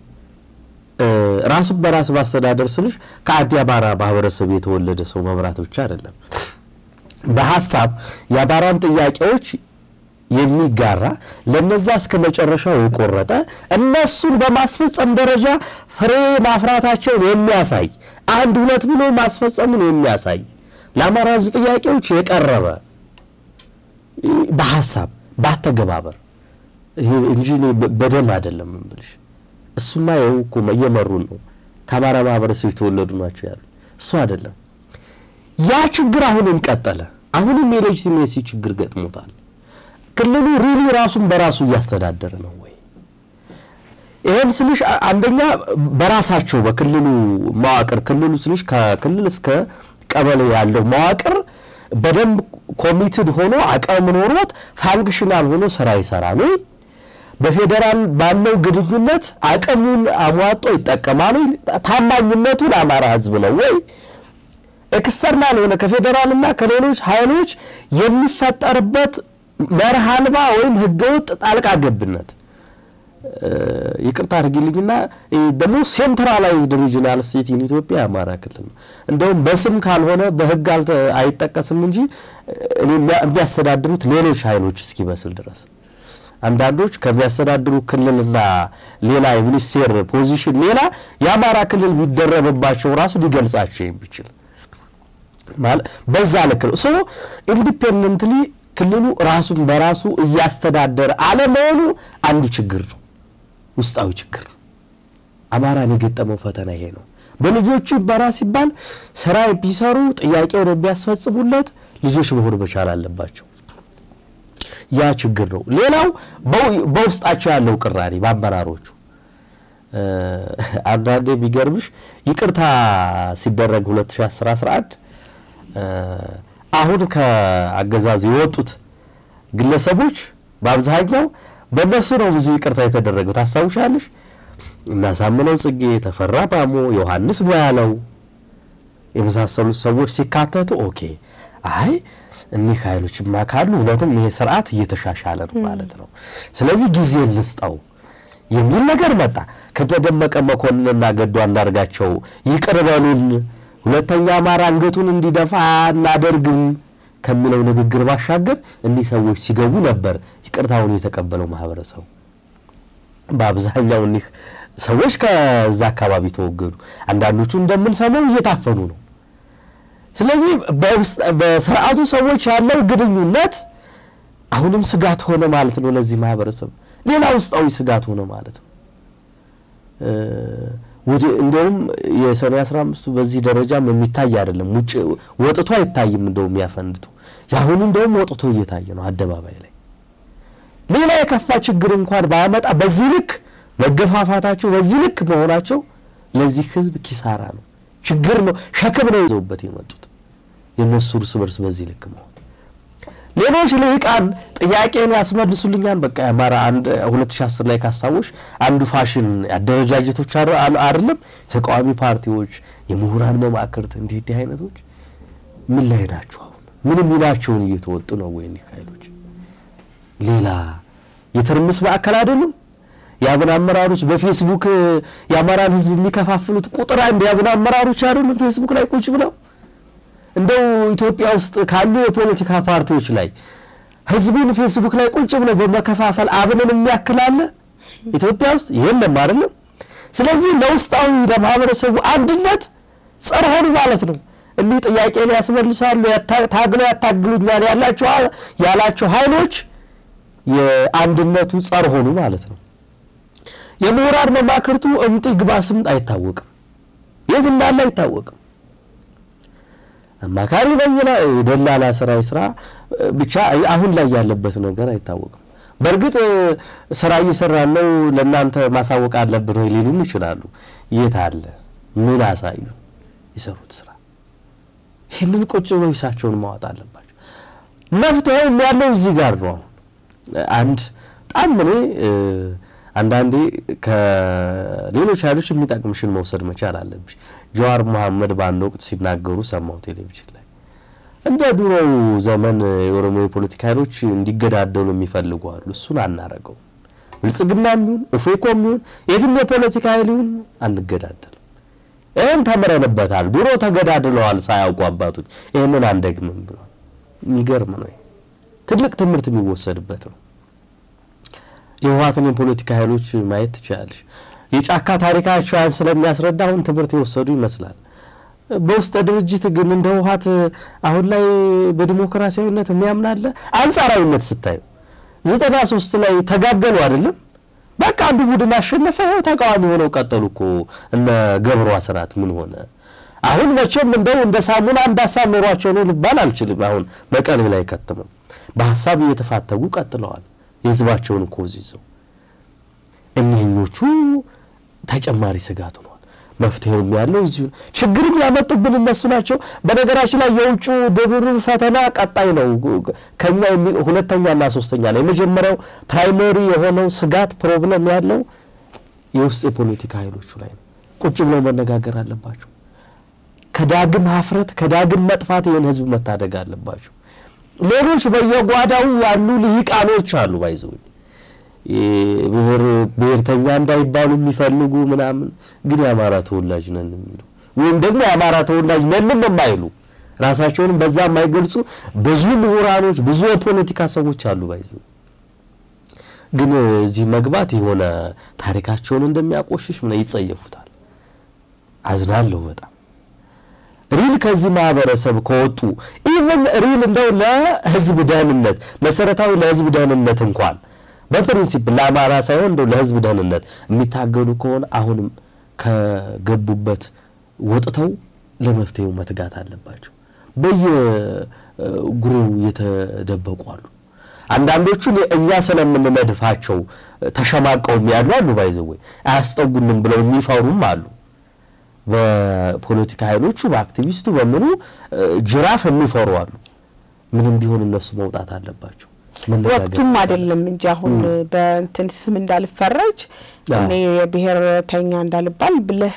ራሱን በራስ ማስተዳደር ስልሽ ከአዲ አማራ ማህበረሰብ የተወለደ ሰው መምራት ብቻ አይደለም። በሀሳብ የአማራን ጥያቄዎች የሚጋራ ለነዛ እስከ መጨረሻው የቆረጠ እነሱን በማስፈጸም ደረጃ ፍሬ ማፍራታቸውን የሚያሳይ አንድ ሁለት ብሎ ማስፈጸሙን የሚያሳይ ለአማራ ህዝብ ጥያቄዎች የቀረበ በሀሳብ ባተገባበር እንጂ በደም አይደለም እምልሽ። እሱማ ይኸው እኮ እየመሩን ነው። ከአማራ ማህበረሰብ የተወለዱ ናቸው ያሉ እሱ አይደለም። ያ ችግር አሁንም ቀጠለ። አሁንም የሌጂቲሜሲ ችግር ገጥሞታል። ክልሉ ሪሊ ራሱን በራሱ እያስተዳደረ ነው ወይ? ይህን ስልሽ አንደኛ በራሳቸው በክልሉ መዋቅር ክልሉ ስልሽ ከክልል እስከ ቀበሌ ያለው መዋቅር በደንብ ኮሚትድ ሆኖ አቅም ኖሮት ፋንክሽናል ሆኖ ስራ ይሰራል ወይ? በፌዴራል ባለው ግንኙነት አቅሙን አሟጦ ይጠቀማል ወይ? ታማኝነቱ ለአማራ ህዝብ ነው ወይ? ኤክስተርናል የሆነ ከፌዴራልና ከሌሎች ኃይሎች የሚፈጠርበት መርህ አልባ ወይም ህገወጥ ጣልቃ ገብነት ይቅርታ አድርጊልኝና ደግሞ ሴንትራላይዝድ ሪጂናል ስቴት ኢን ኢትዮጵያ የአማራ ክልል ነው። እንደውም በስም ካልሆነ በህግ አይጠቀስም እንጂ የሚያስተዳድሩት ሌሎች ኃይሎች እስኪመስል ድረስ አንዳንዶች ከሚያስተዳድሩ ክልልና ሌላ የሚኒስቴር ፖዚሽን ሌላ የአማራ ክልል ቢደረብባቸው ራሱ ሊገልጻቸው የሚችል በዛ ልክ ነው። ሶ ኢንዲፔንደንትሊ ክልሉ ራሱን በራሱ እያስተዳደረ አለመሆኑ አንዱ ችግር ነው፣ ውስጣዊ ችግር ነው። አማራን የገጠመው ፈተና ይሄ ነው። በልጆቹ ይመራ ሲባል ስራ ቢሰሩ ጥያቄውን የሚያስፈጽሙለት ልጆች መሆን መቻል አለባቸው። ያ ችግር ነው። ሌላው በውስጣቸው ያለው ቅራኔ በአመራሮቹ አንዳንዴ የሚገርምሽ ይቅርታ ሲደረግ 2011 አሁን ከአገዛዙ የወጡት ግለሰቦች በአብዛኛው በእነሱ ነው ብዙ ይቅርታ የተደረገው። ታስታውሻለሽ? እናሳምነው ጽጌ፣ ተፈራ ማሞ፣ ዮሐንስ ቧያለው የመሳሰሉት ሰዎች ሲካተቱ ኦኬ አይ እኒህ ኃይሎችማ ካሉ እውነትም ይሄ ስርዓት እየተሻሻለ ነው ማለት ነው። ስለዚህ ጊዜ እንስጠው የሚል ነገር መጣ። ከተደመቀ መኮንንና ገዱ አንዳርጋቸው ይቅር በሉን፣ ሁለተኛ አማራ አንገቱን እንዲደፋ አናደርግም ከሚለው ንግግር ባሻገር እኒህ ሰዎች ሲገቡ ነበር ይቅርታውን የተቀበለው ማህበረሰቡ። በአብዛኛው እኒህ ሰዎች ከዛ አካባቢ ተወገዱ። አንዳንዶቹ እንደምንሰማው እየታፈኑ ነው። ስለዚህ በስርዓቱ ሰዎች ያለው ግንኙነት አሁንም ስጋት ሆነ ማለት ነው ለዚህ ማህበረሰብ። ሌላ ውስጣዊ ስጋት ሆነ ማለት ነው። ወደ እንዲያውም የሰኔ አስራ አምስቱ በዚህ ደረጃም የሚታይ አይደለም። ውጭ ወጥቶ አይታይም። እንደውም ያፈንድቱ የአሁኑ እንደውም ወጥቶ እየታየ ነው አደባባይ ላይ። ሌላ የከፋ ችግር እንኳን ባያመጣ በዚህ ልክ መገፋፋታቸው፣ በዚህ ልክ መሆናቸው ለዚህ ህዝብ ኪሳራ ነው፣ ችግር ነው፣ ሸክም ነው ይዘውበት የመጡት የእነሱ እርስ በርስ በዚህ ልክ መሆን ሌሎች ልሂቃን ጥያቄን ያስመልሱልኛል። በቃ የአማራ አንድ ሁለት ሺ አስር ላይ ካስታወሽ አንዱ ፋሽን አደረጃጀቶች አይደለም ተቃዋሚ ፓርቲዎች፣ የምሁራን መማክርት እንዲህ እንዲህ አይነቶች ምን ላይ ናቸው? አሁን ምን ሚናቸውን እየተወጡ ነው ወይ? እኒህ ኃይሎች ሌላ የትርምስ ማዕከል አይደሉም። የአብን አመራሮች በፌስቡክ የአማራን ሕዝብ የሚከፋፍሉት ቁጥር አንድ የአብን አመራሮች አይደሉም? ፌስቡክ ላይ ቁጭ ብለው እንደው ኢትዮጵያ ውስጥ ካሉ የፖለቲካ ፓርቲዎች ላይ ሕዝቡን ፌስቡክ ላይ ቁጭ ብለው በመከፋፈል አብንን የሚያክላለ ኢትዮጵያ ውስጥ የለም አይደለም። ስለዚህ ለውስጣዊ ለማህበረሰቡ አንድነት ጸር ሆኑ ማለት ነው። እንዲህ ጥያቄን ያስመልሳሉ፣ ታግለው ያታግሉኛል ያላቸው ያላቸው ኃይሎች የአንድነቱ ጸር ሆኑ ማለት ነው። የምሁራን መማክርቱ እምጥ ግባ ስምጥ አይታወቅም፣ የት እንዳለ አይታወቅም። አማካሪ በይና የደላላ ስራ ስራ ብቻ አሁን ላይ ያለበት ነገር አይታወቅም። በእርግጥ ስራ እየሰራን ነው ለእናንተ ማሳወቅ አለብን ወይ ሊሉን ይችላሉ። የት አለ? ምን አሳዩ? የሰሩት ስራ ይህንን ቁጭ ብለው ሂሳቸውን ማዋጥ አለባቸው። መፍትሄው ያለው እዚህ ጋር ነው። አሁን አንድ በጣም እኔ አንዳንዴ ከሌሎች ኃይሎች የሚጠቅምሽን መውሰድ መቻል አለብሽ። ጀዋር መሐመድ በአንድ ወቅት ሲናገሩ ሰማሁ ቴሌቪዥን ላይ እንደ ድሮው ዘመን የኦሮሞ የፖለቲካ ኃይሎች እንዲገዳደሉ የሚፈልጉ አሉ። እሱን አናረገው። ብልጽግና የሚሆን እፎኮ የሚሆን የትም የፖለቲካ ኃይል ይሁን አንገዳደልም። ይህን ተምረንበታል። ድሮ ተገዳድለዋል ሳያውቁ አባቶች። ይህንን አንደግምም ብሏል። የሚገርም ነው። ትልቅ ትምህርት የሚወሰድበት ነው። የህወሓትን የፖለቲካ ኃይሎች ማየት ትችላለሽ። የጫካ ታሪካቸውን ስለሚያስረዳ አሁን ትምህርት የወሰዱ ይመስላል። በውስጥ ድርጅት ግን እንደ ህወሓት አሁን ላይ በዲሞክራሲያዊነት የሚያምናለ አንጻራዊነት ስታዩ ዘጠና ሶስት ላይ ተጋገሉ አይደለም በቃ አንዱ ቡድን አሸነፈ፣ ይኸው ተቃዋሚ ሆነው ቀጠሉ እኮ እነ ገብሩ አስራት ምን ሆነ? አሁን መቼም እንደው እንደ ሳሙና አንድ ሀሳብ ኖሯቸው ነው ልባል አልችልም። አሁን መቀሌ ላይ ከትመው በሀሳብ እየተፋተጉ ቀጥለዋል። የህዝባቸውን ኮዝ ይዘው እኒህኞቹ ተጨማሪ ስጋት ሆነዋል። መፍትሄውም ያለው እዚሁ ችግርም ያመጡብን እነሱ ናቸው። በነገራችን ላይ የውጭ ድርር ፈተና ቀጣይ ነው። ከኛ ሁለተኛና ሶስተኛ ላይ የመጀመሪያው ፕራይመሪ የሆነው ስጋት ፕሮብለም ያለው የውስጥ የፖለቲካ ኃይሎቹ ላይ ነው። ቁጭ ብለው መነጋገር አለባቸው። ከዳግም ሀፍረት ከዳግም መጥፋት ይህን ህዝብ መታደግ አለባቸው። ሌሎች በየጓዳው ያሉ ልሂቃኖች አሉ ባይዘውኝ ብሔር ብሔርተኛ እንዳይባሉ የሚፈልጉ ምናምን ግን የአማራ ተወላጅ ነን የሚሉ ወይም ደግሞ የአማራ ተወላጅ ነንም የማይሉ ራሳቸውንም በዛ የማይገልጹ ብዙ ምሁራኖች፣ ብዙ የፖለቲካ ሰዎች አሉ ባይዙ ግን እዚህ መግባት የሆነ ታሪካቸውን እንደሚያቆሽሽ ምን ይጸየፉታል። አዝናለሁ በጣም ሪል ከዚህ ማህበረሰብ ከወጡ ኢቨን ሪል እንደው ለህዝብ ደህንነት መሰረታዊ ለህዝብ ደህንነት እንኳን በፕሪንሲፕ ለአማራ ሳይሆን እንደው ለህዝብ ደህንነት የሚታገሉ ከሆነ አሁንም ከገቡበት ወጥተው ለመፍትሄው መትጋት አለባቸው። በየጉሬው የተደበቁ አሉ። አንዳንዶቹን እኛ ስለምንነድፋቸው ተሸማቀውም ያሉ አሉ። ባይዘወይ አያስጠጉንም ብለው የሚፈሩም አሉ። በፖለቲካ ኃይሎቹ በአክቲቪስቱ በምኑ ጅራፍ የሚፈሩ አሉ። ምንም ቢሆን እነሱ መውጣት አለባቸው። ወቅቱም አይደለም እንጂ አሁን በእንትን ስም እንዳልፈረጅ እኔ የብሔርተኛ እንዳልባል ብለህ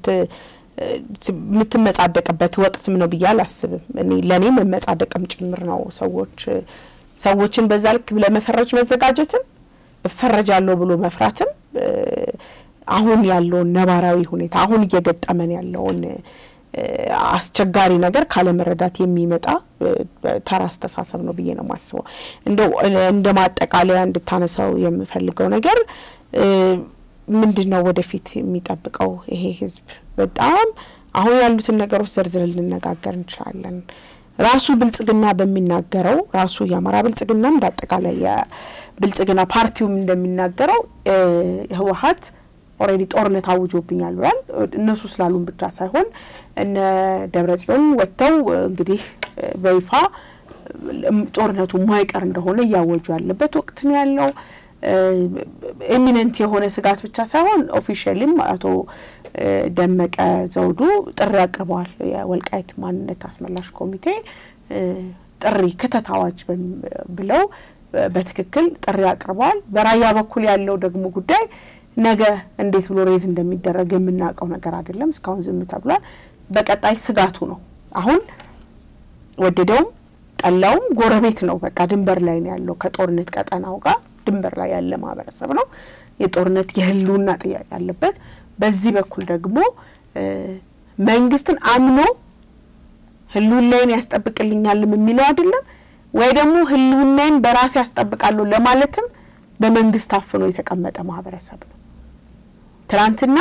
የምትመጻደቅበት ወቅትም ነው ብዬ አላስብም። እኔ ለእኔ መመጻደቅም ጭምር ነው። ሰዎች ሰዎችን በዛ ልክ ለመፈረጅ መዘጋጀትም እፈረጃለሁ ብሎ መፍራትም አሁን ያለውን ነባራዊ ሁኔታ አሁን እየገጠመን ያለውን አስቸጋሪ ነገር ካለመረዳት የሚመጣ ተራ አስተሳሰብ ነው ብዬ ነው የማስበው። እንደው እንደ ማጠቃለያ እንድታነሳው የምፈልገው ነገር ምንድን ነው ወደፊት የሚጠብቀው ይሄ ህዝብ? በጣም አሁን ያሉትን ነገሮች ዘርዝረን ልነጋገር እንችላለን። ራሱ ብልጽግና በሚናገረው ራሱ የአማራ ብልጽግና እንደ አጠቃላይ የብልጽግና ፓርቲውም እንደሚናገረው ህወሀት ኦልሬዲ ጦርነት አውጆብኛል ብሏል። እነሱ ስላሉን ብቻ ሳይሆን እነ ደብረ ጽዮን ወጥተው እንግዲህ በይፋ ጦርነቱ ማይቀር እንደሆነ እያወጁ ያለበት ወቅት ነው ያለው። ኤሚነንት የሆነ ስጋት ብቻ ሳይሆን ኦፊሻሊም አቶ ደመቀ ዘውዱ ጥሪ አቅርበዋል። የወልቃይት ማንነት አስመላሽ ኮሚቴ ጥሪ ክተት አዋጅ ብለው በትክክል ጥሪ አቅርበዋል። በራያ በኩል ያለው ደግሞ ጉዳይ ነገ እንዴት ብሎ ሬዝ እንደሚደረግ የምናውቀው ነገር አይደለም። እስካሁን ዝም ተብሏል። በቀጣይ ስጋቱ ነው። አሁን ወደደውም ጠላውም ጎረቤት ነው። በቃ ድንበር ላይ ነው ያለው ከጦርነት ቀጠናው ጋር ድንበር ላይ ያለ ማህበረሰብ ነው። የጦርነት የህልውና ጥያቄ አለበት። በዚህ በኩል ደግሞ መንግስትን አምኖ ህልውናዬን ያስጠብቅልኛልም የሚለው አይደለም ወይ ደግሞ ህልውናዬን በራሴ ያስጠብቃለሁ ለማለትም በመንግስት አፍኖ የተቀመጠ ማህበረሰብ ነው። ትናንትና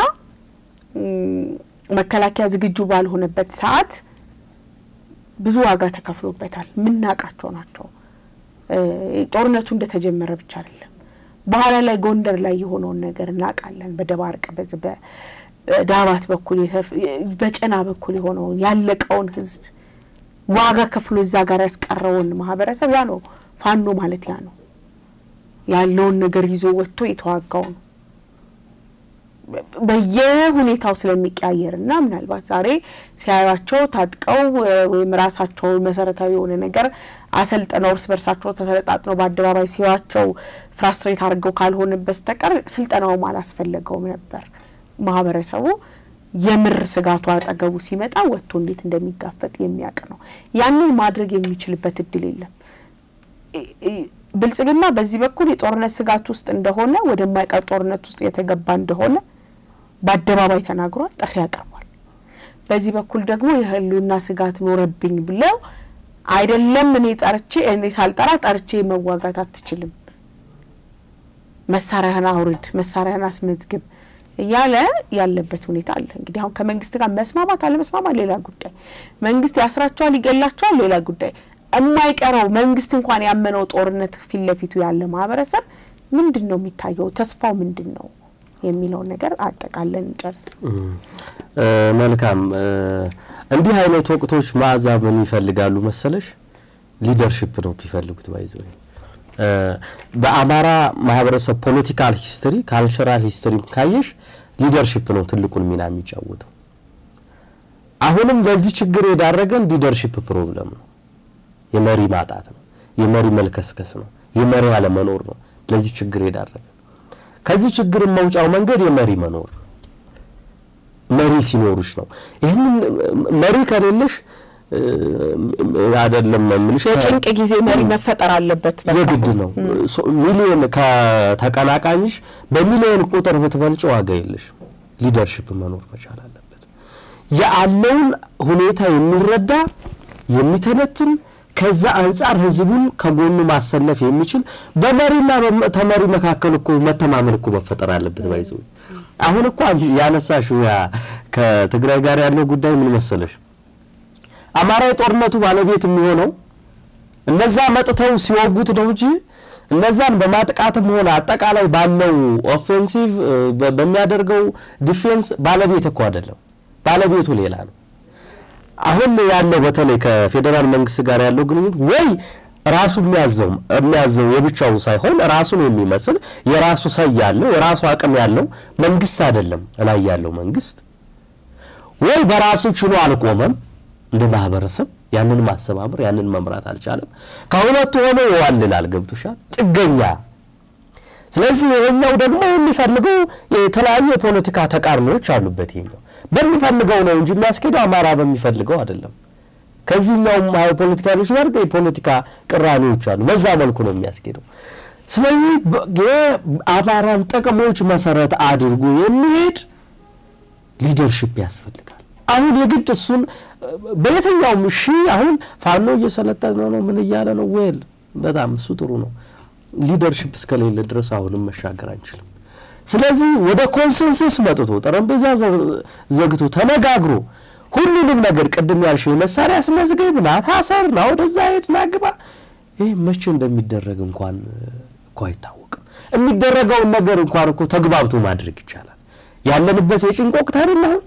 መከላከያ ዝግጁ ባልሆነበት ሰዓት ብዙ ዋጋ ተከፍሎበታል። የምናውቃቸው ናቸው። ጦርነቱ እንደተጀመረ ብቻ አይደለም፣ በኋላ ላይ ጎንደር ላይ የሆነውን ነገር እናውቃለን። በደባርቅ በዚህ በዳባት በኩል በጨና በኩል የሆነውን ያለቀውን ህዝብ ዋጋ ከፍሎ እዛ ጋር ያስቀረውን ማህበረሰብ ያ ነው ፋኖ ማለት ያ ነው ያለውን ነገር ይዞ ወጥቶ የተዋጋው ነው። በየሁኔታው ስለሚቀያየር እና ምናልባት ዛሬ ሲያዩቸው ታጥቀው ወይም ራሳቸው መሰረታዊ የሆነ ነገር አሰልጥነው እርስ በርሳቸው ተሰለጣጥነው በአደባባይ ሲያዩቸው ፍራስትሬት አድርገው ካልሆነ በስተቀር ስልጠናውም አላስፈለገውም ነበር። ማህበረሰቡ የምር ስጋቱ አጠገቡ ሲመጣ ወጥቶ እንዴት እንደሚጋፈጥ የሚያውቅ ነው። ያንን ማድረግ የሚችልበት እድል የለም። ብልጽግና በዚህ በኩል የጦርነት ስጋት ውስጥ እንደሆነ ወደማይቀር ጦርነት ውስጥ የተገባ እንደሆነ በአደባባይ ተናግሯል፣ ጥሪ ያቀርቧል። በዚህ በኩል ደግሞ የህልውና ስጋት ኖረብኝ ብለው አይደለም እኔ ጠርቼ እኔ ሳልጠራ ጠርቼ መዋጋት አትችልም፣ መሳሪያህን አውርድ፣ መሳሪያህን አስመዝግብ እያለ ያለበት ሁኔታ አለ። እንግዲህ አሁን ከመንግስት ጋር መስማማት አለመስማማት ሌላ ጉዳይ፣ መንግስት ያስራቸዋል፣ ይገላቸዋል ሌላ ጉዳይ የማይቀረው መንግስት እንኳን ያመነው ጦርነት ፊት ለፊቱ ያለ ማህበረሰብ ምንድን ነው የሚታየው? ተስፋው ምንድን ነው የሚለውን ነገር አጠቃለን እንጨርስ። መልካም። እንዲህ አይነት ወቅቶች መዓዛ ምን ይፈልጋሉ መሰለሽ? ሊደርሽፕ ነው የሚፈልጉት። ባይዘ በአማራ ማህበረሰብ ፖለቲካል ሂስትሪ ካልቸራል ሂስትሪ ካየሽ ሊደርሽፕ ነው ትልቁን ሚና የሚጫወተው። አሁንም ለዚህ ችግር የዳረገን ሊደርሽፕ ፕሮብለም ነው። የመሪ ማጣት ነው። የመሪ መልከስከስ ነው። የመሪ አለመኖር ነው ለዚህ ችግር የዳረገ። ከዚህ ችግር መውጫው መንገድ የመሪ መኖር መሪ ሲኖሩሽ ነው። ይህንን መሪ ከሌለሽ አይደለም የምልሽ የጭንቅ ጊዜ መሪ መፈጠር አለበት። የግድ ነው። ሚሊዮን ከተቀናቃኝሽ በሚሊዮን ቁጥር ብትበልጭ ዋጋ የለሽ። ሊደርሽፕ መኖር መቻል አለበት። ያለውን ሁኔታ የሚረዳ የሚተነትን ከዛ አንጻር ህዝቡን ከጎኑ ማሰለፍ የሚችል በመሪና ተመሪ መካከል እኮ መተማመን እኮ መፈጠር አለበት። ባይዞ አሁን እኮ ያነሳሽው ያ ከትግራይ ጋር ያለው ጉዳይ ምን መሰለሽ፣ አማራ የጦርነቱ ባለቤት የሚሆነው እነዛ መጥተው ሲወጉት ነው እንጂ እነዛን በማጥቃትም ሆነ አጠቃላይ ባለው ኦፌንሲቭ በሚያደርገው ዲፌንስ ባለቤት እኮ አይደለም። ባለቤቱ ሌላ ነው። አሁን ያለው በተለይ ከፌዴራል መንግስት ጋር ያለው ግንኙነት ወይ ራሱ የሚያዘው የሚያዘው የብቻው ሳይሆን ራሱን የሚመስል የራሱ ሰይ ያለው የራሱ አቅም ያለው መንግስት አይደለም ላይ ያለው መንግስት ወይ በራሱ ችሎ አልቆመም እንደ ማህበረሰብ ያንን ማስተባበር ያንን መምራት አልቻለም። ከሁለቱ ሆኖ ይዋልላል። ገብቶሻል? ጥገኛ ስለዚህ ይሄኛው ደግሞ የሚፈልገው የተለያዩ የፖለቲካ ተቃርኖዎች አሉበት። ይሄኛው በሚፈልገው ነው እንጂ የሚያስኬደው አማራ በሚፈልገው አይደለም። ከዚህኛውም ፖለቲካሎች ጋር የፖለቲካ ቅራኔዎች አሉ። በዛ መልኩ ነው የሚያስኬደው። ስለዚህ የአማራን ጥቅሞች መሰረት አድርጎ የሚሄድ ሊደርሽፕ ያስፈልጋል። አሁን የግድ እሱን በየትኛውም እሺ፣ አሁን ፋኖ እየሰለጠነ ነው ምን እያለ ነው ወል በጣም እሱ ጥሩ ነው። ሊደርሽፕ እስከሌለ ድረስ አሁንም መሻገር አንችልም። ስለዚህ ወደ ኮንሰንሰስ መጥቶ ጠረጴዛ ዘግቶ ተነጋግሮ ሁሉንም ነገር ቅድም ያልሽው የመሳሪያ አስመዝገብ ና ታሰር ና ወደዛ ሄድ ና ግባ፣ ይህ መቼ እንደሚደረግ እንኳን እኮ አይታወቅም። የሚደረገውን ነገር እንኳን እኮ ተግባብቶ ማድረግ ይቻላል። ያለንበት የጭንቅ ወቅት አይደል አሁን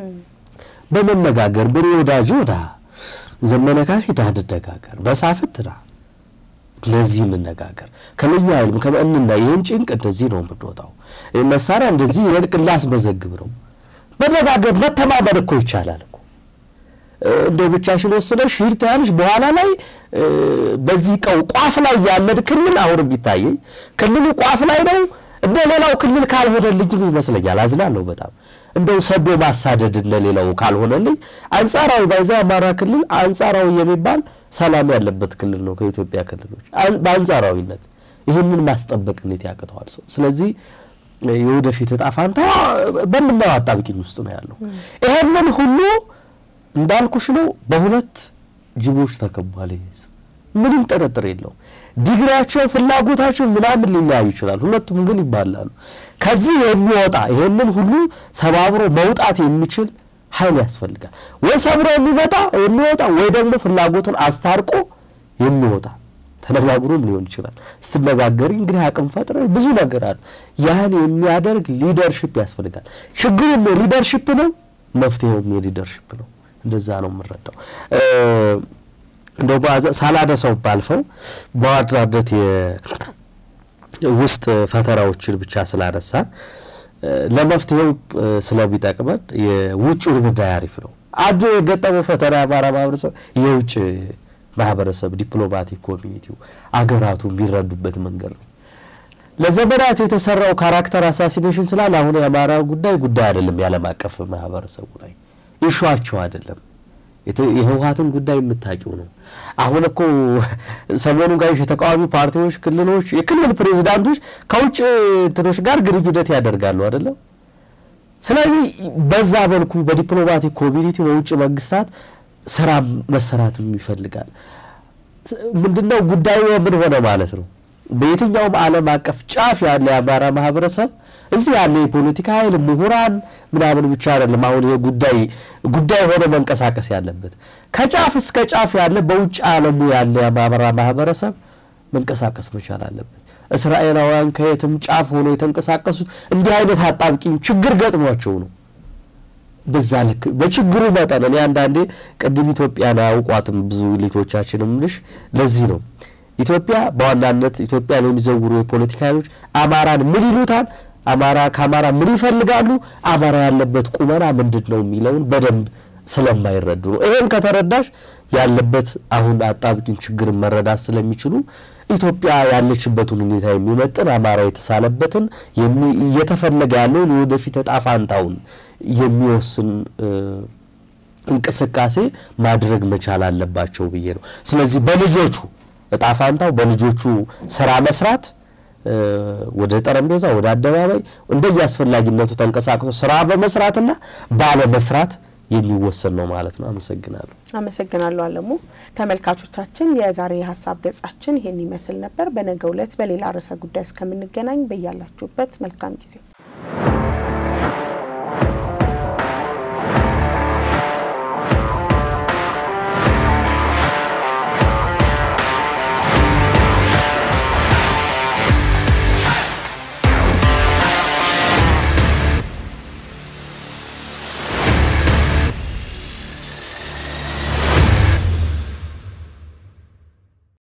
በመነጋገር ብሬ ወዳጅ ወዳ ዘመነ ካሴ ዳ እንደጋገር በሳፍት ና ለዚህ እንነጋገር ከልዩ ኃይልም ከመእንና ይህን ጭንቅ እንደዚህ ነው የምንወጣው፣ መሳሪያ እንደዚህ የእርቅ ላስመዘግብ ነው መነጋገር መተማመን እኮ ይቻላል እኮ እንደ ብቻሽን ወስነሽ ሂድ ትያለሽ። በኋላ ላይ በዚህ ቀው ቋፍ ላይ ያለን ክልል አሁን ቢታየኝ ክልሉ ቋፍ ላይ ነው እንደ ሌላው ክልል ካልሆነልኝም ይመስለኛል። አዝናለሁ በጣም እንደው ሰዶ ማሳደድ እንደ ሌላው ካልሆነልኝ አንጻራዊ ባይዛ አማራ ክልል አንጻራዊ የሚባል ሰላም ያለበት ክልል ነው ከኢትዮጵያ ክልሎች በአንጻራዊነት። ይህንን ማስጠበቅ እንዴት ያቅተዋል ሰው? ስለዚህ የወደፊት እጣ ፋንታ በምናየው አጣብቂኝ ውስጥ ነው ያለው። ይሄንን ሁሉ እንዳልኩሽ ነው በሁለት ጅቦች ተከቧል። ይህ ህዝብ ምንም ጥርጥር የለውም። ዲግሪያቸው፣ ፍላጎታቸው ምናምን ሊለያዩ ይችላል። ሁለቱም ግን ይባላሉ። ከዚህ የሚወጣ ይሄንን ሁሉ ሰባብሮ መውጣት የሚችል ኃይል ያስፈልጋል። ወይ ሰብሮ የሚመጣ የሚወጣ ወይ ደግሞ ፍላጎቱን አስታርቆ የሚወጣ ተነጋግሮም ሊሆን ይችላል። ስትነጋገሪ እንግዲህ አቅም ፈጥረ ብዙ ነገር አለ። ያን የሚያደርግ ሊደርሽፕ ያስፈልጋል። ችግሩም የሊደርሽፕ ነው፣ መፍትሄውም የሊደርሽፕ ነው። እንደዛ ነው የምንረዳው። እንደው ሳላነሳው ባልፈው በዋናነት የውስጥ ፈተናዎችን ብቻ ስላነሳን ለመፍትሄው ስለሚጠቅመን የውጭው ጉዳይ አሪፍ ነው። አንዱ የገጠመው ፈተና የአማራ ማህበረሰብ የውጭ ማህበረሰብ ዲፕሎማቲክ ኮሚኒቲው አገራቱ የሚረዱበት መንገድ ነው። ለዘመናት የተሰራው ካራክተር አሳሲኔሽን ስላለ አሁን የአማራ ጉዳይ ጉዳይ አይደለም፣ የዓለም አቀፍ ማህበረሰቡ ላይ ኢሹዋቸው አይደለም። የህወሀትን ጉዳይ የምታውቂው ነው። አሁን እኮ ሰሞኑን ጋር የተቃዋሚ ፓርቲዎች፣ ክልሎች፣ የክልል ፕሬዚዳንቶች ከውጭ እንትኖች ጋር ግንኙነት ያደርጋሉ አይደለም። ስለዚህ በዛ መልኩ በዲፕሎማቲክ ኮሚኒቲ በውጭ መንግስታት ስራ መሰራትም ይፈልጋል። ምንድነው ጉዳዩ ምን ሆነ ማለት ነው? በየትኛውም ዓለም አቀፍ ጫፍ ያለ የአማራ ማህበረሰብ እዚህ ያለ የፖለቲካ ኃይል ምሁራን ምናምን ብቻ አይደለም። አሁን ይሄ ጉዳይ ጉዳይ ሆነ መንቀሳቀስ ያለበት ከጫፍ እስከ ጫፍ ያለ በውጭ ዓለሙ ያለ የአማራ ማህበረሰብ መንቀሳቀስ መቻል አለበት። እስራኤላውያን ከየትም ጫፍ ሆኖ የተንቀሳቀሱት እንዲህ አይነት አጣብቂኝ ችግር ገጥሟቸው ነው። በዛ ልክ በችግሩ መጠን እኔ አንዳንዴ ቅድም ኢትዮጵያን አያውቋትም ብዙ ሊቶቻችንም ልሽ ለዚህ ነው ኢትዮጵያ በዋናነት ኢትዮጵያን የሚዘውሩ የፖለቲካ ኃይሎች አማራን ምን ይሉታል፣ አማራ ከአማራ ምን ይፈልጋሉ፣ አማራ ያለበት ቁመና ምንድን ነው የሚለውን በደንብ ስለማይረዱ ነው። ይሄን ከተረዳሽ ያለበት አሁን አጣብቂኝ ችግርን መረዳት ስለሚችሉ ኢትዮጵያ ያለችበትን ሁኔታ የሚመጥን አማራ የተሳለበትን እየተፈለገ ያለውን የወደፊት እጣ ፋንታውን የሚወስን እንቅስቃሴ ማድረግ መቻል አለባቸው ብዬ ነው። ስለዚህ በልጆቹ እጣ ፋንታው በልጆቹ ስራ መስራት ወደ ጠረጴዛ ወደ አደባባይ እንደየ አስፈላጊነቱ ተንቀሳቅሶ ስራ በመስራትና ባለመስራት የሚወሰን ነው ማለት ነው። አመሰግናለሁ። አመሰግናለሁ አለሙ። ተመልካቾቻችን የዛሬ የሀሳብ ገጻችን ይሄን ይመስል ነበር። በነገው ዕለት በሌላ ርዕሰ ጉዳይ እስከምንገናኝ በያላችሁበት መልካም ጊዜ